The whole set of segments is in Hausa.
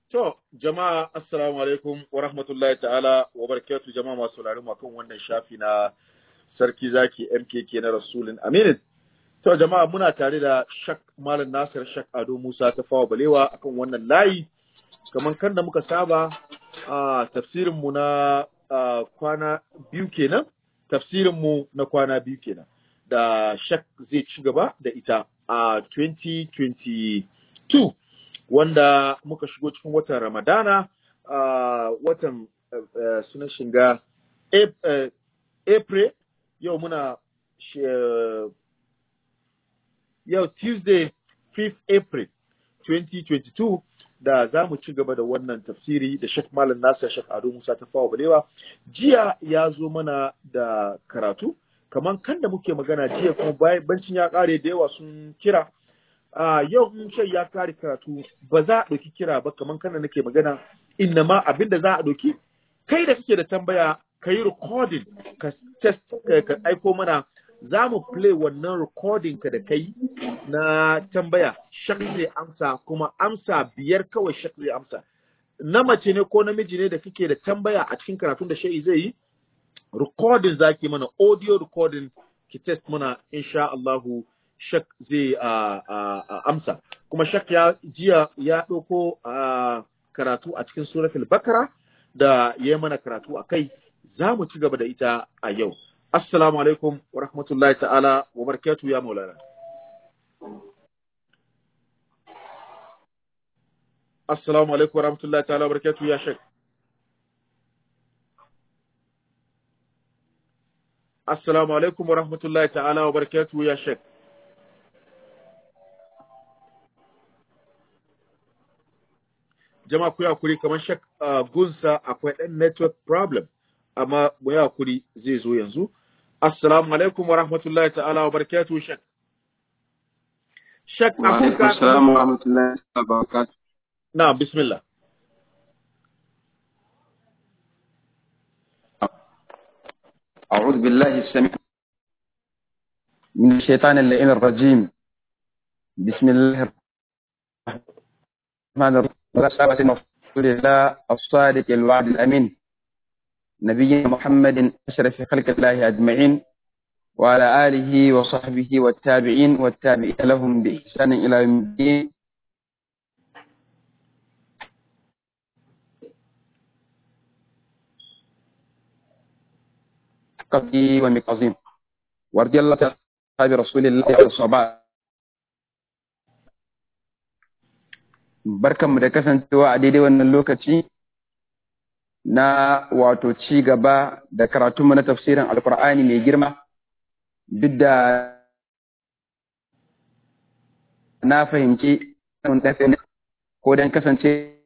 To, jama'a assalamu alaikum wa rahmatullahi ta'ala wa barakatuh jama'a masu sauraron mu kan wannan shafi na Sarki Zaki MKK na Rasulun Aminin. To, jama'a muna tare da Shak Malam Nasir Shak Ado Musa ta fawa balewa akan wannan layi. Kamar kan da muka saba a tafsirin mu na kwana biyu kenan, tafsirin mu na kwana biyu kenan. Da Shak zai ci gaba da ita a 2022. wanda muka shigo cikin watan Ramadana uh, watan uh, sunan shiga uh, April yau muna yau Tuesday 5th April 2022 da za mu ci gaba da wannan tafsiri da Sheikh Malam Nasir Sheikh Ado Musa ta fawa balewa jiya ya zo mana da karatu kamar kan da muke magana jiya kuma bancin ya kare da yawa sun kira Uh, yau in shai ya kare karatu ba za a ɗauki kira ba kamar kana nake magana inna ma abin da za a ɗauki kai da kake da tambaya ka yi recording ka test ka aiko mana za mu play wannan recording ka da kai na tambaya shak zai amsa kuma amsa biyar kawai shak zai amsa na mace ne ko namiji ne da kake da tambaya a cikin karatun da shai zai yi recording zaki mana audio recording ki test mana insha Allahu shak zai amsa kuma shak ya jiya ya ɗauko karatu a cikin suratul bakara da ya yi mana karatu a kai za mu ci gaba da ita a yau assalamu alaikum wa rahmatullahi ta'ala wa barakatu ya maulana assalamu alaikum wa rahmatullahi ta'ala wa barakatu ya shak assalamu alaikum wa rahmatullahi ta'ala wa barakatu ya shak jama'a ku hakuri kamar shak gunsa akwai ɗan network problem amma mu hakuri zai zo yanzu assalamu alaikum wa rahmatullahi ta'ala wa barakatuhu shak shak wa alaikum assalam wa rahmatullahi wa barakatuh na bismillah أعوذ بالله السميع من الشيطان اللعين الرجيم بسم الله الرحمن الرحيم رسالة رسول الله الصادق الوعد الأمين نبينا محمد أشرف خلق الله أجمعين وعلى آله وصحبه والتابعين والتابعين لهم بإحسان إلى يوم الدين قضي ومقازيم ورضي الله تعالى رسول الله والصحابة barkanmu da kasancewa a daidai wannan lokaci na wato ci gaba da karatunmu na tafsirin alkur'ani mai girma duk da na fahimci ko don kasance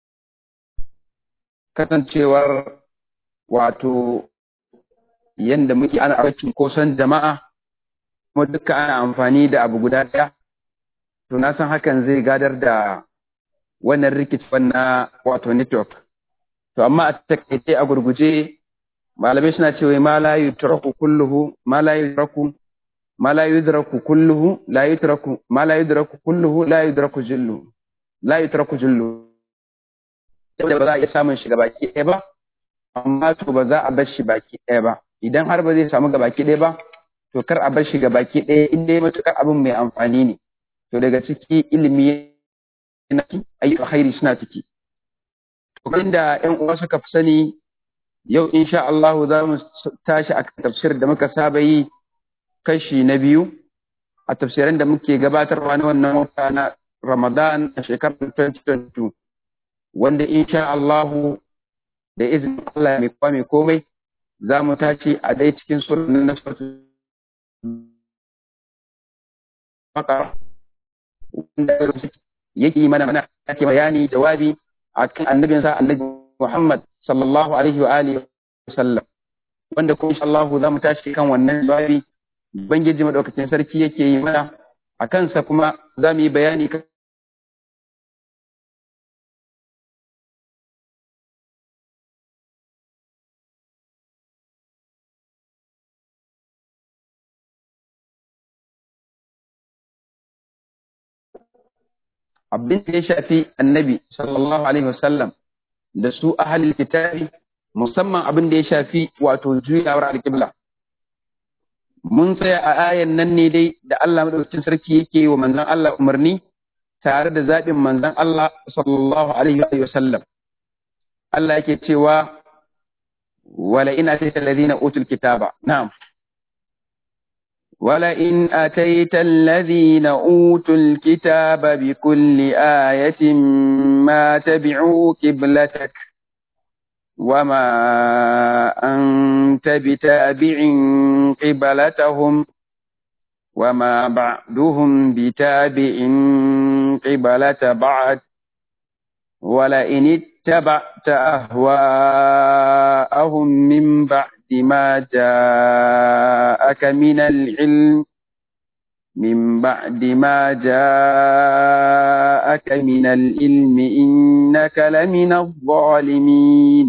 kasancewar wato yadda muke ana aikin kosan jama'a kuma duka ana amfani da abu guda ɗaya to na san hakan zai gadar da wannan rikicin na wato network. To amma a takaice a gurguje malamai suna cewa ma la yutraku kulluhu ma la yutraku ma la yudraku kulluhu la yutraku ma la yudraku kulluhu la yudraku jullu la yutraku jullu da ba za a iya samun shi baki ɗaya ba amma to ba za a bar shi baki ɗaya ba idan har ba zai samu baki ɗaya ba to kar a bar shi baki ɗaya in dai matukar abin mai amfani ne to daga ciki ilimi na ayyukan khairi suna ciki. Kamar da ‘yan uwa suka fi sani yau insha Allah za mu tashi a tafsir da muka saba yi kashi na biyu a tafsirin da muke gabatarwa na wannan wata na Ramadan a shekarar 2022 wanda insha Allah da izinin Allah mai kwa mai komai za mu tashi a dai cikin sunan na sautu maka wanda yake mana mana yake bayani jawabi akan annabinsa annabi Muhammad sallallahu alaihi wa alihi wasallam wanda kuma insha Allah za mu tashi kan wannan jawabi ubangiji madaukakin sarki yake yi mana a kansa kuma za mu yi bayani kan abin da ya shafi annabi sallallahu alaihi wasallam da su ahalil kitabi musamman abin da ya shafi wato juyawar alƙibla mun tsaya a ayan nan ne dai da Allah madaukakin sarki yake wa manzon Allah umarni tare da zaɓin manzon Allah sallallahu alaihi wa sallam Allah yake cewa wala in atayta alladhina utul kitaba na'am ولئن أتيت الذين أوتوا الكتاب بكل آية ما تبعوا قبلتك وما أنت بتابع قبلتهم وما بعدهم بتابع قبلة بعد ولئن اتبعت أهواءهم من بعد ما جاءك من العلم من بعد ما جاءك من العلم إنك لمن الظالمين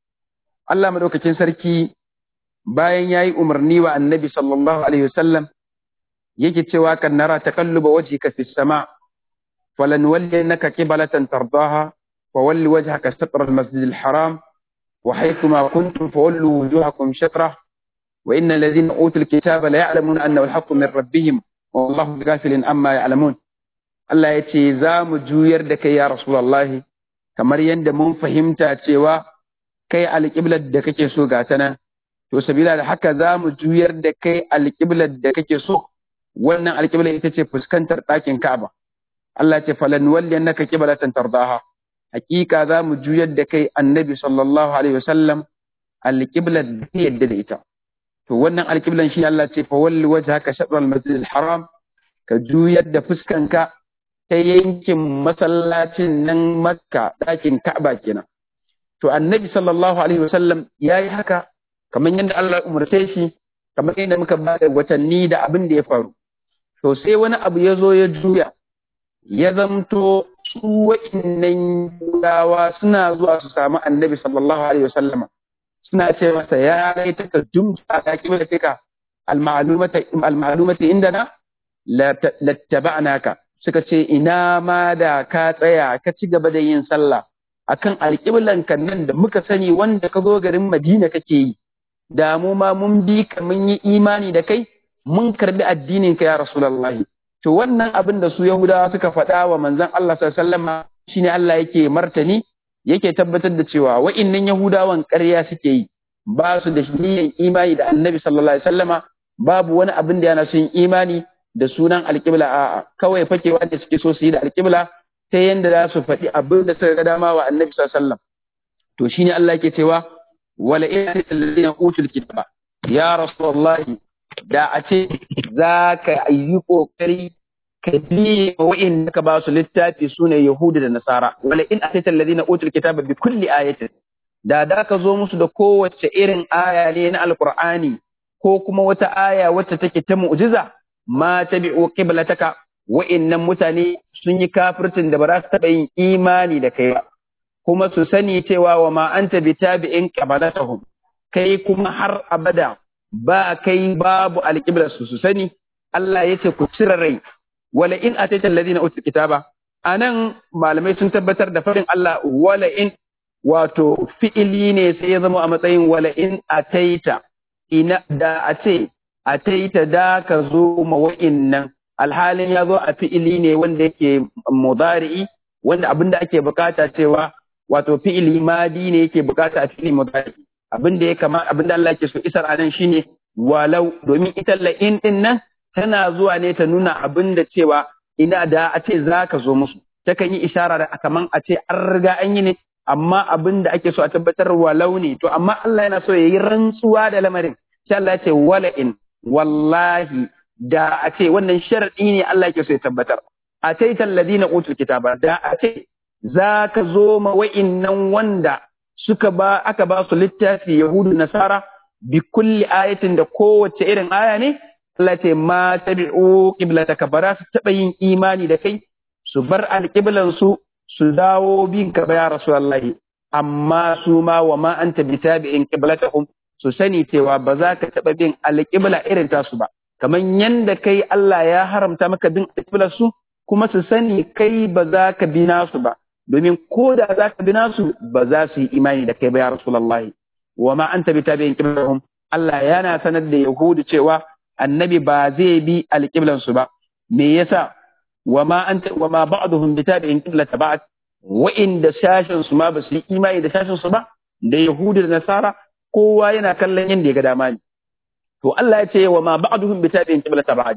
Allah madaukakin sarki bayan yayi umarni wa Annabi sallallahu alaihi wasallam yake cewa kan nara taqalluba wajhika fis sama falanwalliyannaka qiblatan tardaha fawalli wajhaka shatr al-masjid al-haram wa haythuma kuntum fawallu wujuhakum shatrah wa innal ladhina utul kitaba la ya'lamuna annahu al-haqqu min rabbihim wallahu bighafilin amma ya'lamun Allah yace za mu juyar da kai ya rasulullahi kamar yadda mun fahimta cewa kai alƙiblar da kake so ga ta nan to sabila da haka za mu juyar da kai alƙiblar da kake so wannan alƙiblar ita ce fuskantar ɗakin Ka'aba Allah ce falan walli annaka qiblatan tardaha hakika za mu juyar da kai annabi sallallahu alaihi wasallam alƙiblar da ke yadda da ita to wannan alƙiblan shi Allah ce fa walli wajhaka shatr al-masjid al-haram ka juyar da fuskanka ta yankin masallacin nan Makka ɗakin Ka'aba kenan to annabi sallallahu alaihi wasallam ya yi haka kamar yadda Allah umarce shi kamar yadda muka ba da watanni da abin da ya faru to sai wani abu ya zo ya juya ya zamto su wa'innan yawa suna zuwa su samu annabi sallallahu alaihi wasallama suna ce masa ya rai ta jumta ta kima da fika al-ma'lumati indana lattaba'naka suka ce ina ma da ka tsaya ka ci gaba da yin sallah akan alƙiblan kan nan da muka sani wanda ka zo garin Madina kake yi da mu ma mun bi ka mun yi imani da kai mun karbi addinin ka ya Rasulullah to wannan abin da su Yahudawa suka faɗa wa manzon Allah sallallahu alaihi wasallam shine Allah yake martani yake tabbatar da cewa wa'innan Yahudawan ƙarya suke yi ba su da niyyar imani da Annabi sallallahu alaihi wasallama babu wani abin da yana son imani da sunan alƙibla a'a kawai fakewa da suke so su yi da alƙibla ta yanda za su faɗi abin da suka ga dama wa annabi sallallahu alaihi wasallam to shine Allah yake cewa wala in alladhina utul kitaba ya rasulullahi da a ce za ka yi kokari ka bi wa'in da ka ba su littafi sune yahudu da nasara wala in atayta alladhina utul kitaba bi kulli ayatin da da ka zo musu da kowace irin aya ne na alqur'ani ko kuma wata aya wacce take ta mu'jiza ma tabi'u qiblataka wa'innan mutane sun yi kafircin da ba za su taɓa yin imani da kai ba kuma su sani cewa wa ma anta bi tabi'in qabalatahum kai kuma har abada ba kai babu alqibla su su sani Allah yace ku cire rai wala in ataita alladhina utul kitaba anan malamai sun tabbatar da farin Allah wala in wato fi'ili ne sai ya zama a matsayin wala in ataita ina da a ce ataita da ka zo ma wa'innan alhalin ya zo a fi'ili ne wanda yake mudari'i wanda abin da ake bukata cewa wato fi'ili madi ne yake bukata a fi'ili mudari'i abin da ya kama abin da Allah yake so isar anan shine walau domin ita la'in din nan tana zuwa ne ta nuna abin da cewa ina da a ce za ka zo musu takan yi ishara da kaman a ce an riga an yi ne amma abin da ake so a tabbatar walau ne to amma Allah yana so ya yi rantsuwa da lamarin sai Allah ya ce wala'in wallahi da a ce wannan sharadi ne Allah ke so ya tabbatar a ce talladina utul kitaba da a ce za ka zo ma wa'innan wanda suka ba aka ba su littafi yahudu nasara bi kulli ayatin da kowace irin aya ne Allah ce ma tabi'u qiblataka bara su taba yin imani da kai su bar alqiblan su su dawo bin ka ya rasulullahi amma su ma wa ma anta bitabi'in qiblatahum su sani cewa ba za ka taba bin alqibla irin tasu ba kamar yanda kai Allah ya haramta maka bin alƙiblar su kuma su sani kai ba za ka bi nasu ba domin ko da za ka bi nasu ba za su yi imani da kai ba ya rasulullahi wa ma anta bi tabi'in qiblahum Allah yana sanar da yahudu cewa annabi ba zai bi alqiblan su ba me yasa wa ma anta wa ma ba'dhum bi tabi'in qiblata ba'd wa inda shashin su ma ba su yi imani da shashin su ba da yahudu da nasara kowa yana kallon yanda ya ga dama ne to Allah ya ce wa ma ba'dhum bi tabi'in qiblata ba'd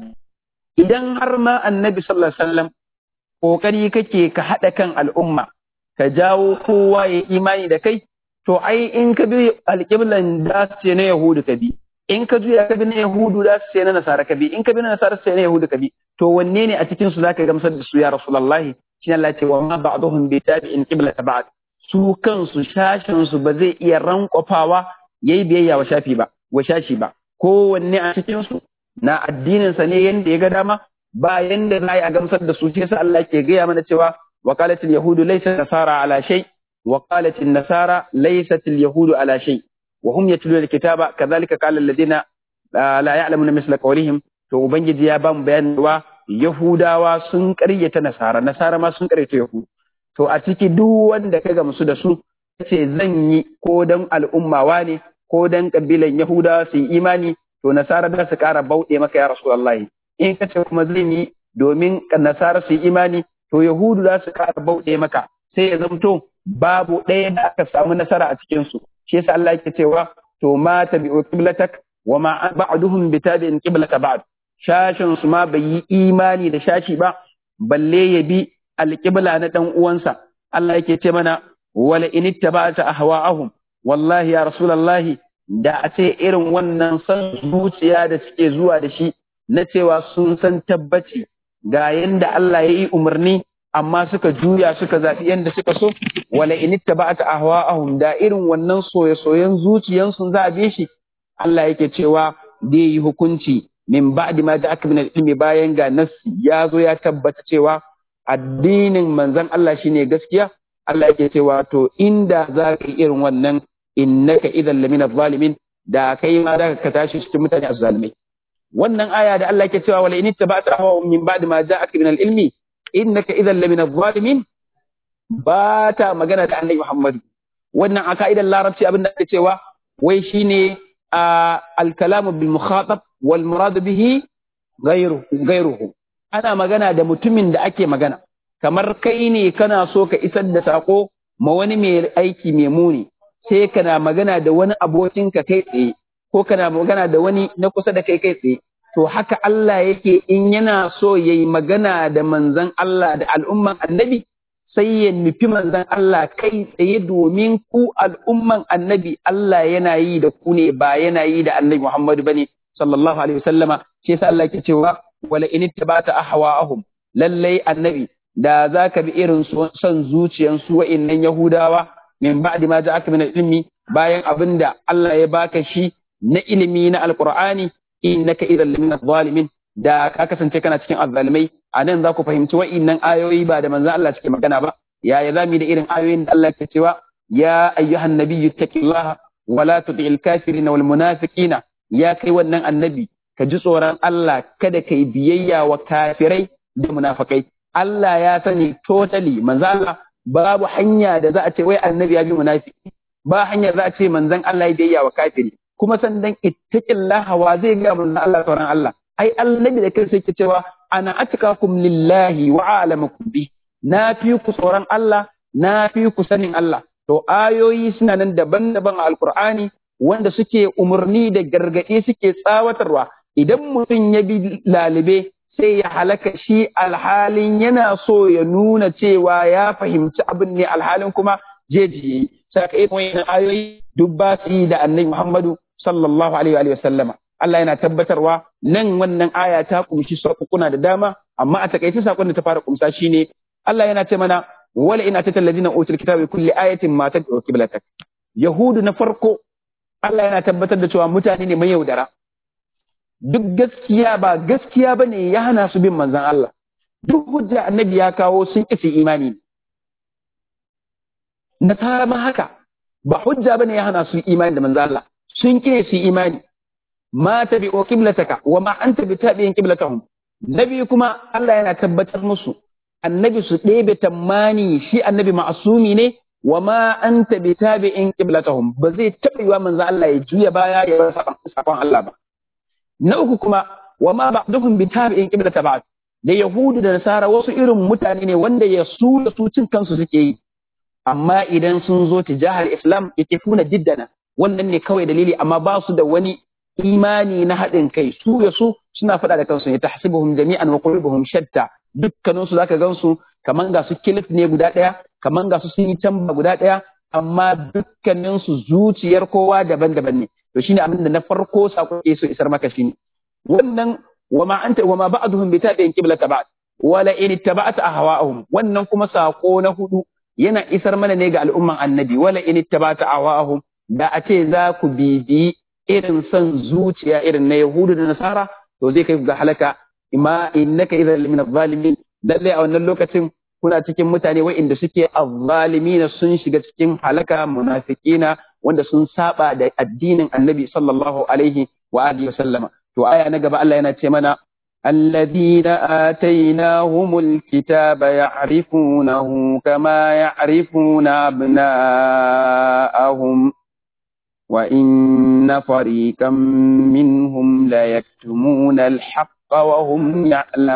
idan har ma annabi sallallahu alaihi wasallam kokari kake ka hada kan al'umma ka jawo kowa ya imani da kai to ai in ka bi alƙiblan da su ce na yahudu ka bi in ka juya ka bi na yahudu da su ce na nasara ka bi in ka bi na nasara su ce na yahudu ka bi to wanne ne a cikin su zaka gamsar da su ya rasulullahi shi Allah ce wa ma ba'dhum bi tabi'in qiblata ba'd su kansu shashin su ba zai iya rankwafawa yayi biyayya wa shafi ba wa shashi ba kowanne a cikin su na addinin sa ne yanda ya ga dama ba yanda za a gamsar da su sai Allah ke gaya mana cewa وقالت اليهود ليست النصارى على شيء وقالت النصارى ليست اليهود على شيء وهم يتلون الكتاب كذلك قال الذين لا يعلمون مثل قولهم to ubangiji ya bamu bayanin wa yahudawa sun ƙaryata nasara nasara ma sun ƙaryata yahudu to a ciki duk wanda ka gamsu da su ce zan yi ko dan al'ummawa ne ko dan kabilan yahudawa su yi imani to nasara da su ƙara bauɗe maka ya rasulullahi in ka ce kuma zan yi domin nasara su yi imani to Yahudu za su ƙara bauɗe maka sai ya zamto babu ɗaya da aka samu nasara a cikinsu shi yasa Allah yake cewa to ma tabi'u qiblatak wa ma ba'duhum bi tabi'in qiblata ba'd shashin su ma bai yi imani da shashi ba balle ya bi alqibla na dan uwansa Allah yake ce mana wala in ittaba'ta ahwa'ahum wallahi ya rasulullahi da a ce irin wannan san zuciya da suke zuwa da shi na cewa sun san tabbaci ga yanda Allah ya yi umarni amma suka juya suka zaɓi yanda suka so wala in ittaba'ta ahwa'ahum da irin wannan soye-soyen zuciyansu za a bi shi Allah yake cewa da yi hukunci min ba'di ma ja'aka min ilmi bayan ga nassi ya zo ya tabbata cewa addinin manzon Allah shine gaskiya Allah yake cewa to inda za ka yi irin wannan innaka idan lamina zalimin da kai ma da ka tashi cikin mutane azzalimai wannan aya da Allah yake cewa wala in ittaba'ta ahwa'ahum min ba'di ma ja'aka min al-ilmi innaka idhan lamina adh-dhalimin ba ta magana da Annabi Muhammad wannan a ka'idar larabci abin da ake cewa wai shine al-kalamu bil mukhatab wal murad bihi ghayruhu ghayruhu ana magana da mutumin da ake magana kamar kai ne kana so ka isar da sako ma wani mai aiki mai muni sai kana magana da wani abokinka kai tsaye ko kana magana da wani na kusa da kai kai tsaye to haka Allah yake in yana so yayi magana da manzon Allah da al'umman annabi sai ya nufi manzon Allah kai tsaye domin ku al'umman annabi Allah yana yi da ku ne ba yana yi da annabi Muhammadu bane sallallahu alaihi wasallama shi yasa Allah yake cewa wala in ittabata ahwaahum lallai annabi da zaka bi irin son zuciyansu wa'innan Yahudawa min ba'di ma ja'aka min ilmi bayan abinda Allah ya baka shi na ilimi na alqur'ani innaka idan lamina zalimin da ka kasance kana cikin azzalimai a nan za ku fahimci wa'innan ayoyi ba da manzon Allah suke magana ba yaya za mu da irin ayoyin da Allah ke cewa ya ayyuhan nabiyyu taqillaha wa la tuti'il kafirina wal munafiqina ya kai wannan annabi ka ji tsoron Allah kada kai biyayya wa kafirai da munafikai Allah ya sani totally manzo Allah babu hanya da za a ce wai annabi ya bi munafiki ba hanya za a ce manzon Allah ya biyayya wa kafiri kuma sannan ittaqillaha wa zai ga manzon Allah tsoron Allah ai annabi da kai sai ke cewa ana atqakum lillahi wa a'lamukum bi na fi ku tsoron Allah na fi ku sanin Allah to ayoyi suna nan daban-daban a alqur'ani wanda suke umarni da gargaɗe suke tsawatarwa idan mutum ya bi lalibe sai ya halaka shi alhalin yana so ya nuna cewa ya fahimci abin ne alhalin kuma jeji saka irin wayan ayoyi duk ba su yi da annabi Muhammadu sallallahu alaihi wa sallama Allah yana tabbatarwa nan wannan aya ta kumshi sakuna da dama amma a takaice sakon da ta fara kumsa shine Allah yana ce mana wala ina tatal ladina utul kitaba kulli ayatin ma tad'u qiblatak yahudu na farko Allah yana tabbatar da cewa mutane ne mai yaudara duk gaskiya ba gaskiya ba ne ya hana su bin manzan Allah duk hujja annabi ya kawo sun isi imani nasara ma haka ba hujja ba ne ya hana su imani da manzan Allah sun kire su imani ma tabi o qiblataka wa ma anta bi tabi'in qiblatahum nabi kuma Allah yana tabbatar musu annabi su ɗebe tammani shi annabi ma'asumi ne wa ma anta bi tabi'in qiblatahum ba zai taɓa yiwa manzo Allah ya juya baya ya bar sakon Allah ba na uku kuma wa ma ba'duhum bi tabi'in qiblata ba'd da yahudu da nasara wasu irin mutane ne wanda ya su da su cin kansu suke yi amma idan sun zo tijahar islam yake funa diddana wannan ne kawai dalili amma ba su da wani imani na haɗin kai su ya su suna faɗa da kansu ya tahsibuhum jami'an wa qulubuhum shatta dukkanin su zaka gansu kaman ga su kilif ne guda ɗaya kaman ga su sun yi tamba guda ɗaya amma dukkanin su zuciyar kowa daban-daban ne to shine abin da na farko sako ke so isar maka shine wannan wama anta wama ba'duhum bi tabi'in qiblata ba'd wala in ittaba'ta ahwa'ahum wannan kuma sako na hudu yana isar mana ne ga al'umman annabi wala in ittaba'ta ahwa'ahum da a ce za ku bibi irin son zuciya irin na yahudu da nasara to zai kai ga halaka imma innaka idan min adh-dhalimin lalle a wannan lokacin kuna cikin mutane wa'inda suke azzalimina sun shiga cikin halaka munafiqina wanda sun saba da addinin annabi sallallahu alaihi wa alihi wasallama to aya na gaba Allah yana ce mana الذين آتيناهم الكتاب يعرفونه كما يعرفون أبناءهم وإن فريقا منهم ليكتمون الحق وهم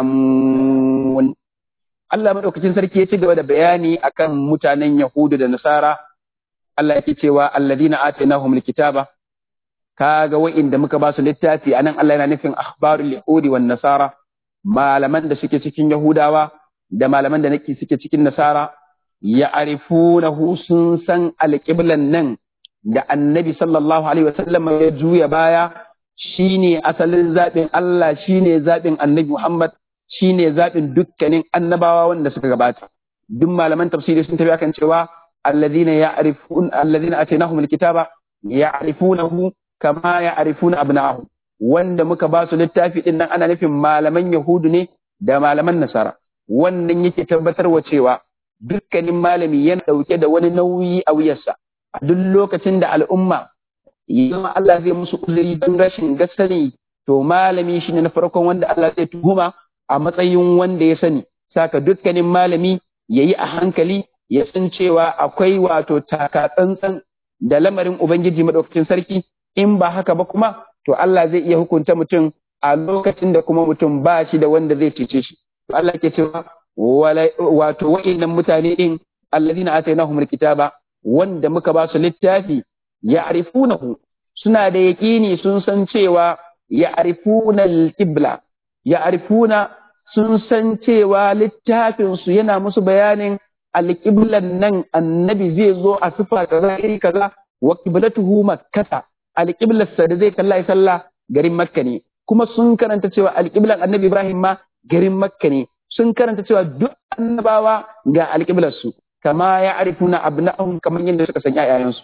يعلمون Allah madaukakin sarki ya ci gaba da bayani akan mutanen Yahudu da Nasara Allah yake cewa alladina atainahum alkitaba kaga wa'inda muka ba su littafi anan Allah yana nufin akhbarul yahudi wan nasara malaman da suke cikin Yahudawa da malaman da nake suke cikin Nasara ya'rifunahu sun san alqiblan nan da annabi sallallahu alaihi wasallam ya juya baya shine asalin zaɓin Allah shine zaɓin annabi Muhammad shine zaɓin dukkanin annabawa wanda suka gabata duk malaman tafsiri sun tafi akan cewa alladhina ya'rifun alladhina atainahum alkitaba ya'rifunahu kama ya'rifuna abna'ahum wanda muka ba su littafi din nan ana nufin malaman yahudu ne da malaman nasara wannan yake tabbatarwa cewa dukkanin malami yana ɗauke da wani nauyi a wuyarsa a duk lokacin da al'umma zama Allah zai musu uzuri don rashin gasani to malami shi ne na farkon wanda Allah zai tuhuma a matsayin wanda ya sani saka dukkanin malami ya yi a hankali ya san cewa akwai wato taka tsantsan da lamarin Ubangiji maɗaukacin sarki in ba haka ba kuma to Allah zai iya hukunta mutum a lokacin da kuma mutum ba shi da wanda zai cece shi to Allah ke cewa wato wa'innan mutane din alladhina atainahumul kitaba wanda muka ba su littafi ya'rifunahu suna da yaƙini sun san cewa ya'rifuna al-qibla ya'rifuna sun san cewa littafin su yana musu bayanin al-qiblan nan annabi zai zo a sifa kaza iri kaza wa qiblatuhu makkata al-qiblar sa da zai kalla sallah garin makka ne kuma sun karanta cewa al-qiblan annabi ibrahim ma garin makka ne sun karanta cewa duk annabawa ga al su kama ya arifuna abna'ahum kamar yadda suka san ƴaƴayensu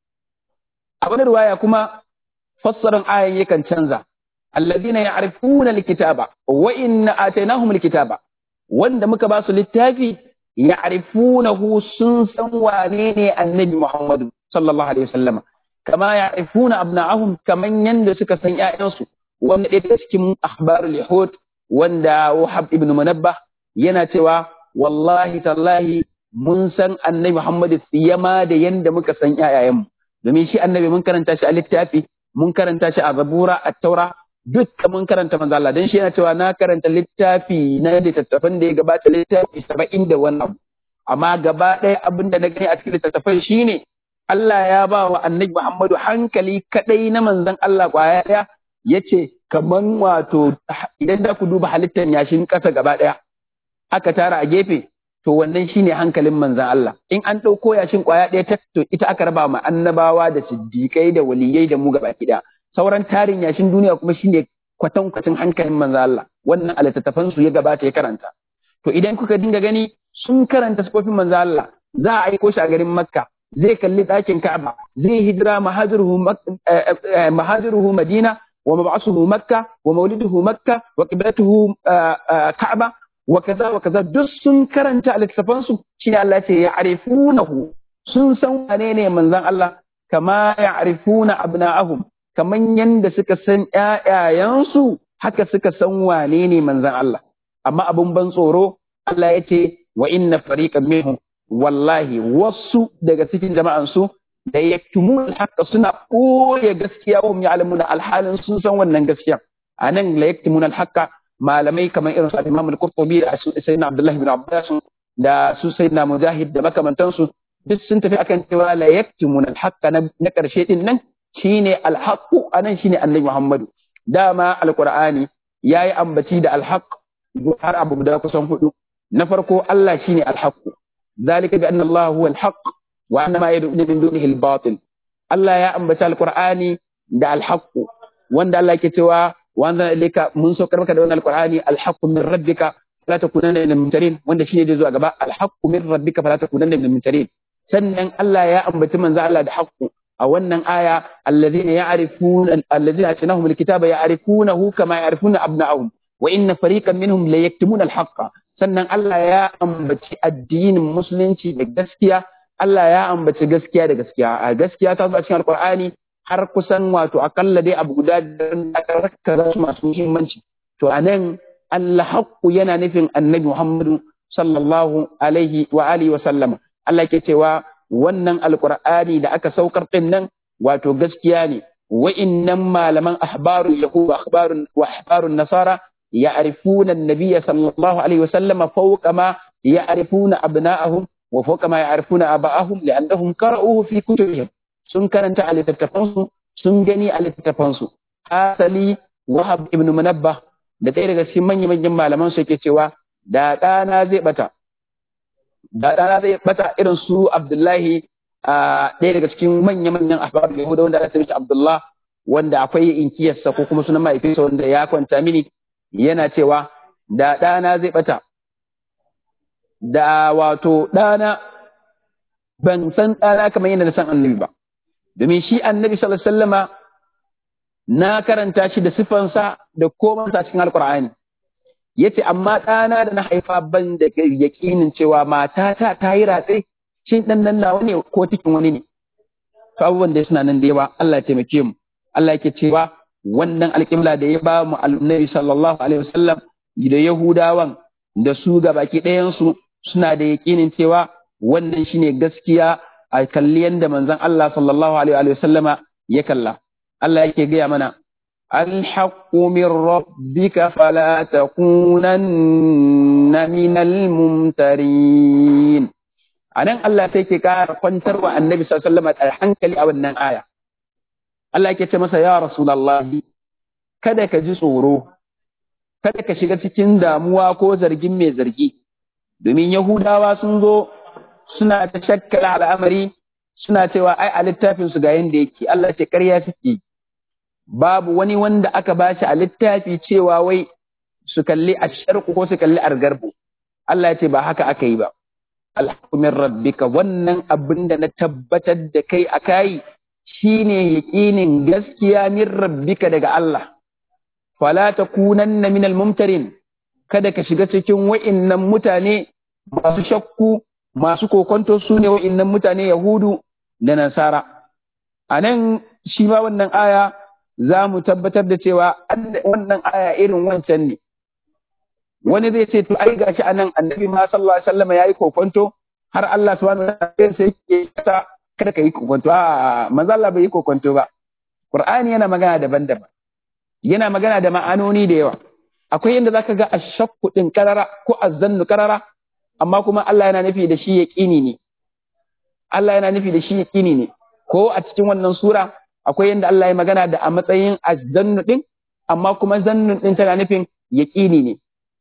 a wani riwaya kuma fassaran ayan yakan canza alladhina ya'rifuna alkitaba wa inna atainahum alkitaba wanda muka ba su littafi ya'rifunahu sun san wane ne annabi Muhammadu sallallahu alaihi wasallam kama ya'rifuna abna'ahum kaman yanda suka san ƴaƴansu wanda ɗaya daga cikin akhbarul yahud wanda Wahab ibn Munabbah yana cewa wallahi tallahi mun san annabi Muhammad siyama da yanda muka san ƴaƴayenmu domin shi annabi mun karanta shi a littafi mun karanta shi a zabura a taura dukka mun karanta manzo Allah dan shi yana cewa na karanta littafi na littattafan da ya gabata littafi saba'in da wani abu amma gaba ɗaya abin da na gani a cikin littattafan shine Allah ya ba wa annabi Muhammadu hankali kadai na manzon Allah kwaya ɗaya yace kaman wato idan da ku duba halittar yashin ƙasa gaba ɗaya aka tara a gefe to wannan shine hankalin manzan Allah in an ɗauko yashin ƙwaya ɗaya ta to ita aka raba ma annabawa da siddiƙai da waliyai da mu gaba ɗaya sauran tarin yashin duniya kuma shine kwatankwacin hankalin manzan Allah wannan a littattafan su ya gabata ya karanta to idan kuka dinga gani sun karanta sifofin manzan Allah za a aiko shi a garin Makka zai kalli ɗakin Ka'aba zai hijira mahajiruhu Madina wa mab'asuhu Makka wa mauliduhu Makka wa qiblatuhu Ka'aba wa kaza wa kaza duk sun karanta a littafansu shi ne Allah ce ya arifunahu sun san wane ne manzon Allah kama ya arifuna abna'ahum kaman yanda suka san ƴaƴayensu haka suka san wane ne manzon Allah amma abun ban tsoro Allah ya ce wa inna fariqan minhum wallahi wasu daga cikin jama'an su da yaktumun alhaqqa suna koya gaskiya wa ya'lamuna alhalin sun san wannan gaskiya anan la yaktumun alhaqqa malamai kamar irin su Imam al-Qurtubi da Sayyidina Abdullah ibn Abbas da su Sayyidina Mujahid da makamantansu duk sun tafi akan cewa la yaktumun alhaqqa na karshe din nan shine alhaqqu anan shine Annabi Muhammadu dama alqur'ani yayi ambaci da alhaq har abu guda kusan hudu na farko Allah shine alhaqqu zalika bi anna Allah huwa alhaq wa anna ma yad'una min dunihi albatil Allah ya ambaci alqur'ani da alhaqqu wanda Allah yake cewa wa anzalna ilayka mun saukar maka da wannan alqur'ani alhaqqu min rabbika fala takunanna minal mumtarin wanda shine da zuwa gaba alhaqqu min rabbika fala takunanna minal mumtarin sannan Allah ya ambaci manzo Allah da haqqu a wannan aya alladhina ya'rifuna alladhina atanahum alkitaba ya'rifunahu kama ya'rifuna abna'ahum wa inna fariqan minhum la yaktumuna alhaqqa sannan Allah ya ambaci addinin musulunci da gaskiya Allah ya ambaci gaskiya da gaskiya a gaskiya ta zo a cikin alqur'ani har kusan wato akalla dai abu guda da aka su masu muhimmanci to anan Allah haqqu yana nufin annabi Muhammadu sallallahu alaihi wa alihi wa sallama Allah ke cewa wannan alqur'ani da aka saukar din nan wato gaskiya ne wa'innan malaman ahbarul yahud wa ahbarun wa ahbarun nasara ya'rifuna an-nabiy sallallahu alaihi wa sallama fawqa ma ya'rifuna abna'ahum wa fawqa ma ya'rifuna aba'ahum li'annahum qara'uhu fi kutubihim sun karanta a littattafansu sun gani a littattafansu asali wahab ibn munabbah da ɗaya daga cikin manya-manyan malaman su yake cewa da ɗana zai bata da ɗana zai bata irin su abdullahi a ɗaya daga cikin manya-manyan ahbab yahuda wanda aka mishi abdullah wanda akwai inkiyarsa ko kuma sunan mahaifinsa wanda ya kwanta mini yana cewa da ɗana zai bata da wato ɗana ban san ɗana kamar yadda na san annabi ba domin shi annabi sallallahu alaihi wasallama na karanta shi da sifansa da komansa cikin alkur'ani yace amma ɗana da na haifa ban da yakinin cewa matata ta yi ratse shin ɗan nan nawa ne ko cikin wani ne to abubuwan da suna nan da yawa Allah ya taimake mu Allah yake cewa wannan alƙibla da ya ba mu annabi sallallahu alaihi wasallam da yahudawan da su ga baki ɗayan su suna da yakinin cewa wannan shine gaskiya a kalli yanda manzon Allah sallallahu alaihi wasallama ya kalla Allah yake gaya mana alhaqqu min rabbika fala takunanna minal mumtarin anan Allah sai ke kara kwantar wa annabi sallallahu alaihi wasallam hankali a wannan aya Allah yake ce masa ya rasulullahi kada ka ji tsoro kada ka shiga cikin damuwa ko zargin mai zargi domin yahudawa sun zo suna ta shakkala al'amari suna cewa ai a littafin su ga yanda yake Allah ce ƙarya suke babu wani wanda aka bashi a littafi cewa wai su kalli asharku ko su kalli argarbu Allah ya ce ba haka aka yi ba alhukumin rabbika wannan abin da na tabbatar da kai a kai shine yaƙinin gaskiya min rabbika daga Allah fala takunanna minal mumtarin kada ka shiga cikin wa'innan mutane masu shakku masu kokonto su ne wa'innan mutane yahudu da nasara a nan shi ma wannan aya za mu tabbatar da cewa wannan aya irin wancan ne wani zai ce to ai gashi anan annabi ma sallallahu alaihi wasallam yayi kokonto har Allah subhanahu wa ta'ala sai yake ta kada ka yi kokonto a manzo Allah bai yi kokonto ba Qur'ani yana magana daban-daban yana magana da ma'anoni da yawa akwai yadda zaka ga ashakku din karara ko azzannu karara amma kuma Allah yana nufi da shi yaqini ne Allah yana nufi da shi yaqini ne ko a cikin wannan sura akwai yadda Allah ya magana da a matsayin azzannu din amma kuma zannun din tana nufin yaqini ne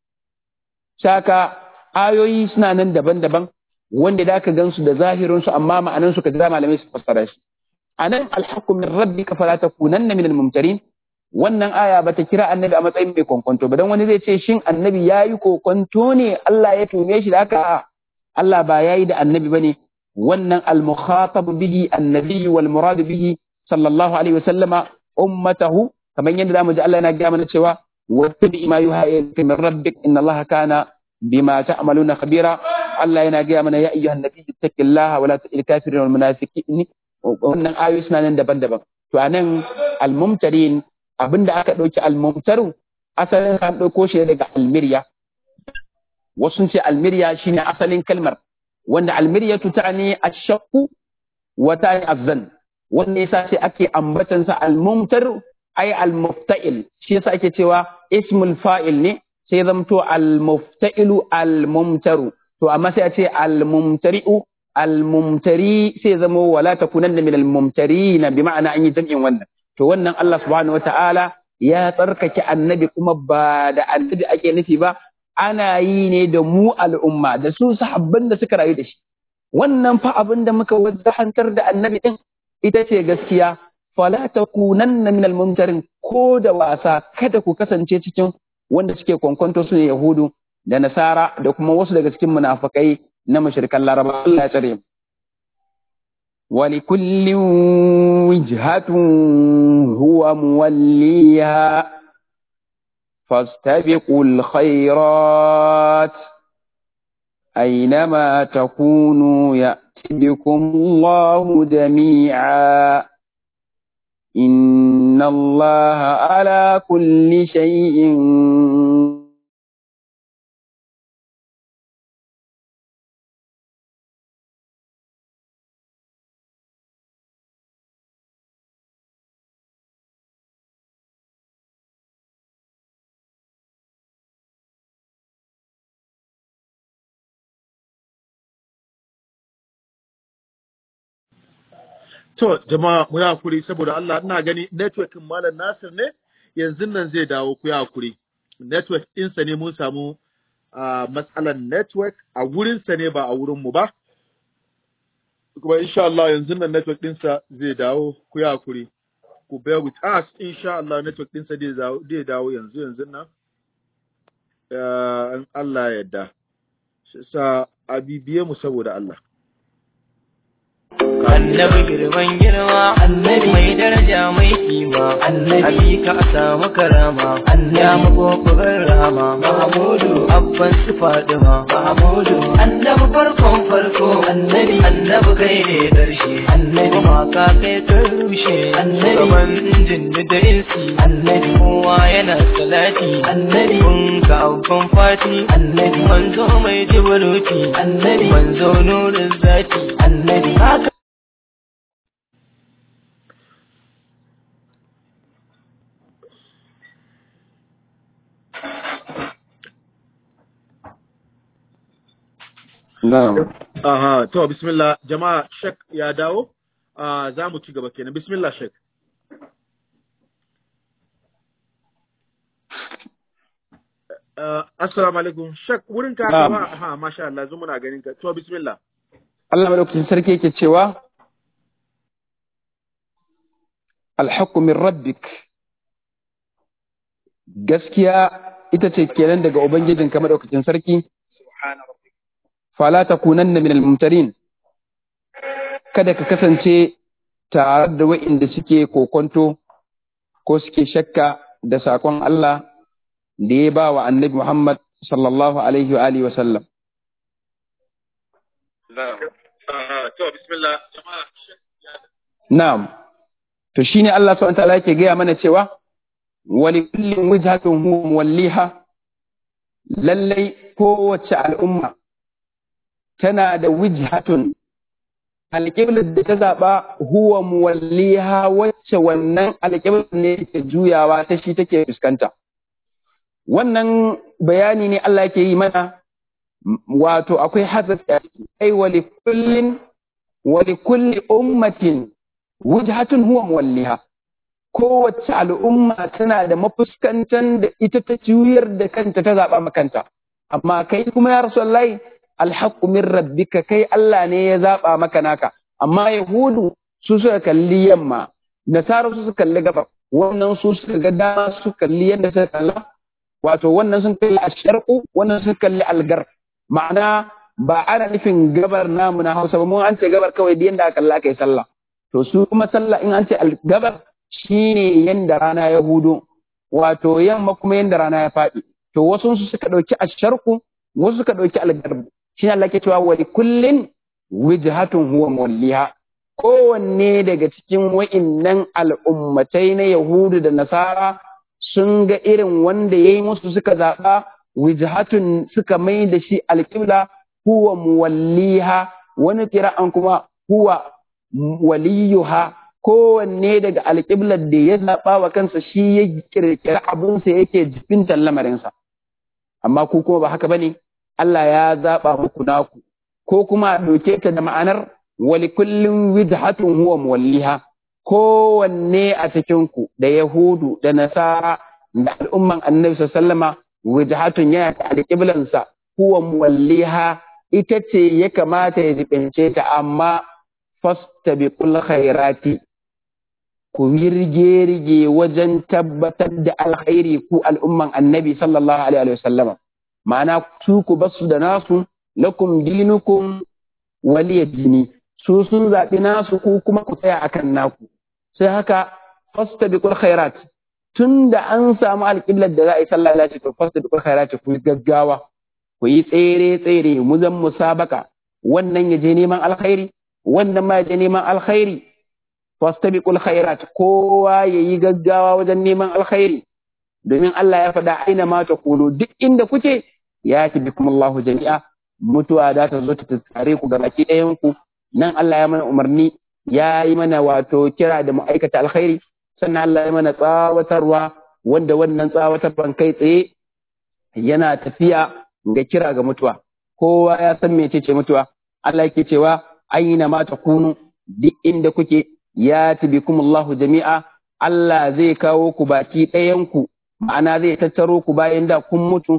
saka ayoyi suna nan daban-daban wanda da ka gansu da zahirin su amma ma'anan su ka da malamai su fassara shi anan alhaqqu min rabbika fala takunanna minal mumtarin wannan aya bata kira annabi a matsayin mai kokonto ba dan wani zai ce shin annabi yayi kokonto ne Allah ya tume shi da haka Allah ba yayi da annabi bane wannan al-mukhatab bihi annabi wal murad bihi sallallahu alaihi wasallama ummatahu kamar yadda zamu ji Allah yana ga mana cewa wattabi ma yuha ilayka min rabbik inna Allah kana bima ta'maluna khabira Allah yana ga mana ya ayyuhan nabiy ittaqillaha wa la tu'il kafirin wal munafiqin wannan ayoyi suna nan daban-daban to anan al-mumtarin abinda aka dauki al-mumtaru asalin an dauko shi daga almirya wasu sun ce almirya shine asalin kalmar wanda almiryatu ta'ni ash-shaqqu wa ta'ni az-zan wanda yasa sai ake ambatan sa al-mumtar ay al-mufta'il shi yasa ake cewa ismul fa'il ne sai zamto al-mufta'ilu al-mumtaru to amma sai a ce al-mumtari'u al-mumtari sai zamo wala takunanna min al-mumtarina bi ma'ana an yi jam'in wannan to wannan Allah subhanahu wata'ala ya tsarkake annabi kuma ba da annabi ake nufi ba ana yi ne da mu al'umma da su sahabban da suka rayu da shi wannan fa abin da muka wajahantar da annabi din ita ce gaskiya fala takunanna min al-mumtarin ko da wasa kada ku kasance cikin wanda suke kwankwanto su ne yahudu da nasara da kuma wasu daga cikin munafikai na mushrikan laraba Allah ya tsare mu ولكل وجهة هو موليها فاستبقوا الخيرات أينما تكونوا يأتي بكم الله جميعا إن الله على كل شيء To, jama'a mu yi hakuri saboda Allah ina gani networkin Malam Nasir ne yanzu nan zai dawo ku yi hakuri. Network ɗinsa ne mun samu uh, matsalan network a wurinsa ne ba a wurinmu ba. Kuma insha Allah yanzu nan network ɗinsa zai dawo ku yi hakuri. Ku bear with us insha Allah network ɗinsa zai dawo yanzu yanzu nan. Uh, in Allah ya yarda. Sa a bibiye mu saboda Allah. annabi girman girma annabi mai daraja mai kima annabi ka samu karama ya makokorin rama mahamudu abban su fadima mahamudu annabi farkon farko annabi annabi kai ne karshe annabi ma ka kai ka rushe annabi gaban jinni da insi annabi kowa yana salati annabi kun ka abban fati annabi manzo mai jibaluti annabi manzo nurin zati annabi haka Na'am. Aha, to bismillah jama'a shek ya dawo. Ah, za mu ci gaba kenan. Bismillah shek. Uh, assalamu alaikum. Shek wurin ka Na'am. kama ha masha Allah zo muna ganin ka. To bismillah. Allah madaukakin sarki yake cewa alhaqqu min rabbik gaskiya ita ce kenan daga ubangijinka madaukakin sarki fala takunanna min almumtarin kada ka kasance tare da wa'inda suke kokonto ko suke shakka da sakon Allah da ya ba wa annabi Muhammad sallallahu alaihi wa alihi wa sallam Aha, to bismillah jama'a shek ya Na'am. To shine Allah subhanahu wa ta'ala yake gaya mana cewa wali kullin wajhatun huwa muwalliha lallai kowace al'umma tana da wijhatun alƙiblar da ta zaɓa huwa muwalliha wacce wannan alƙiblar ne ke juyawa ta shi take fuskanta. Wannan bayani ne Allah yake yi mana wato akwai hazafi a ciki ai wali kullin wali kulli ummatin wujhatun huwa muwalliha kowace al'umma tana da mafuskantan da ita ta juyar da kanta ta zaɓa makanta amma kai kuma ya rasulullahi alhaqqu min rabbika kai Allah ne ya zaɓa maka naka amma yahudu su suka kalli yamma nasara su suka kalli gaba wannan su suka ga dama su kalli yadda suka kalla wato wannan sun kalli asharqu wannan sun kalli algar ma'ana ba ana nufin gabar namu na Hausa ba mun an ce gabar kawai da yanda aka kalla kai sallah to su kuma sallah in an ce gabar shine yanda rana ya hudo wato yamma kuma yanda rana ya faɗi to wasu su suka ɗauki asharku wasu suka ɗauki algarbu shine Allah ke cewa wali kullin wijhatun huwa muwalliha kowanne daga cikin wa'innan al'ummatai na Yahudu da Nasara sun ga irin wanda ya yi musu suka zaɓa wijhatun suka mai da shi alƙibla huwa muwalliha wani kira'an kuma huwa waliyuha kowanne daga alƙiblar da ya zaɓa wa kansa shi ya kirkiri abinsa yake jibintar lamarinsa amma ku kuma ba haka bane Allah ya zaɓa muku naku ko kuma a ɗauke ta da ma'anar wali kullum wijhatun huwa muwalliha kowanne a cikinku da Yahudu da Nasara da al'umman annabi sallama wijhatun yana da alƙiblansa huwa muwalliha ita ce ya kamata ya jibince ta amma fastabiqul khairati ku rige-rige wajen tabbatar da alkhairi ku al'umman annabi sallallahu alaihi wa sallama ma'ana su ku basu da nasu lakum dinukum waliya dini su sun zaɓi nasu ku kuma ku tsaya akan naku sai haka fastabiqul khairat tun da an samu alƙiblar da za a yi sallah Allah ce to fastabiqul khairat ku gaggawa ku yi tsere tsere mu zan musabaka wannan ya je neman alkhairi wannan ma ya je neman alkhairi fastabiqul khairat kowa yayi gaggawa wajen neman alkhairi domin Allah ya faɗa aina ma takunu duk inda kuke ya bikum Allahu jami'a mutuwa za ta zo ta tsare ku ga baki ɗayan ku nan Allah ya mana umarni ya yi mana wato kira da mu aikata alkhairi sannan Allah ya mana tsawatarwa wanda wannan tsawatarwan kai tsaye yana tafiya ga kira ga mutuwa kowa ya san mece ce mutuwa Allah yake cewa aina ma takunu duk inda kuke ya bikum Allahu jami'a Allah zai kawo ku baki ɗayan ku ma'ana zai tattaro ku bayan da kun mutu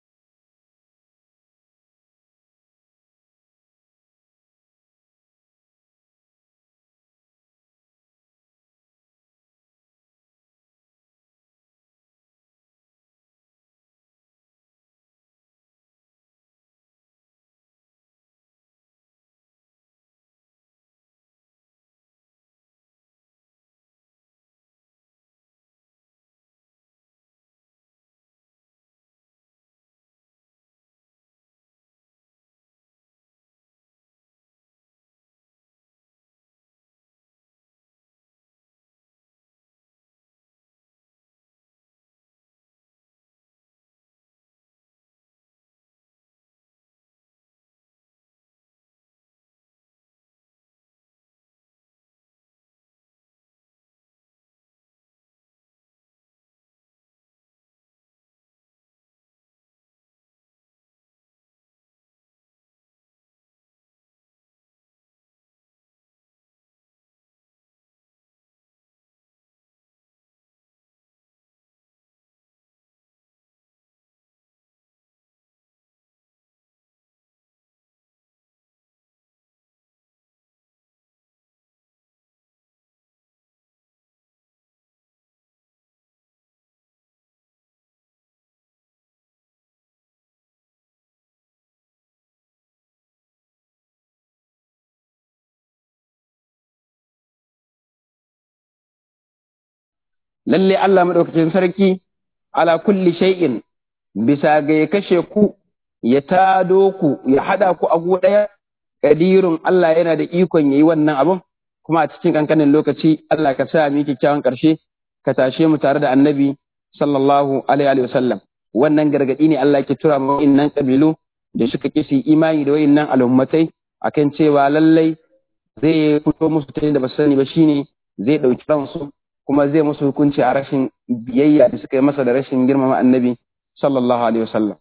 lalle Allah madaukakin sarki ala kulli shay'in bisa ga ya kashe ku ya tado ku ya hada ku a gu daya kadirun Allah yana da ikon yayi wannan abun kuma a cikin kankanin lokaci Allah ka sa mu kyakkyawan karshe ka tashe mu tare da annabi sallallahu alaihi wa sallam wannan gargadi ne Allah ke tura mu innan kabilu da suka kisi imani da wayannan al'ummatai akan cewa lallai zai fito musu ta da ba sani ba shine zai dauki ransu kuma zai musu hukunci a rashin biyayya da suka yi masa da rashin girmama annabi sallallahu alaihi wasallam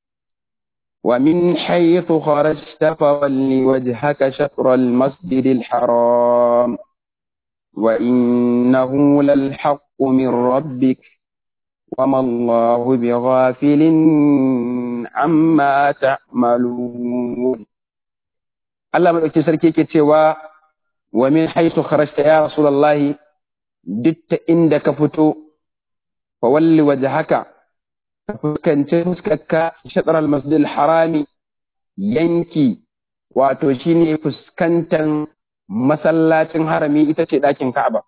wa min haythu kharajta fawalli wajhaka shatr al-masjid al-haram wa innahu lal haqq min rabbik وما الله بغافل عما تعملون Allah madauki sarki ke cewa wa min haythu kharajta ya rasulullahi duk ta inda ka fito fa walli wajhaka ka fuskanci fuskarka shatar al-masjid harami yanki wato shine fuskantar masallacin harami ita ce ɗakin Ka'aba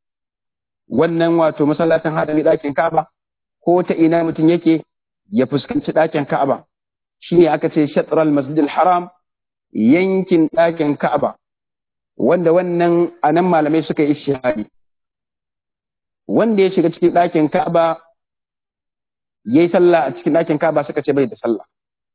wannan wato masallacin harami ɗakin Ka'aba ko ta ina mutum yake ya fuskanci ɗakin Ka'aba shine aka ce shatar al-masjid haram yankin ɗakin Ka'aba wanda wannan anan malamai suka yi shahadi wanda ya shiga cikin ɗakin Ka'aba yayi sallah a cikin ɗakin Ka'aba suka ce bai da sallah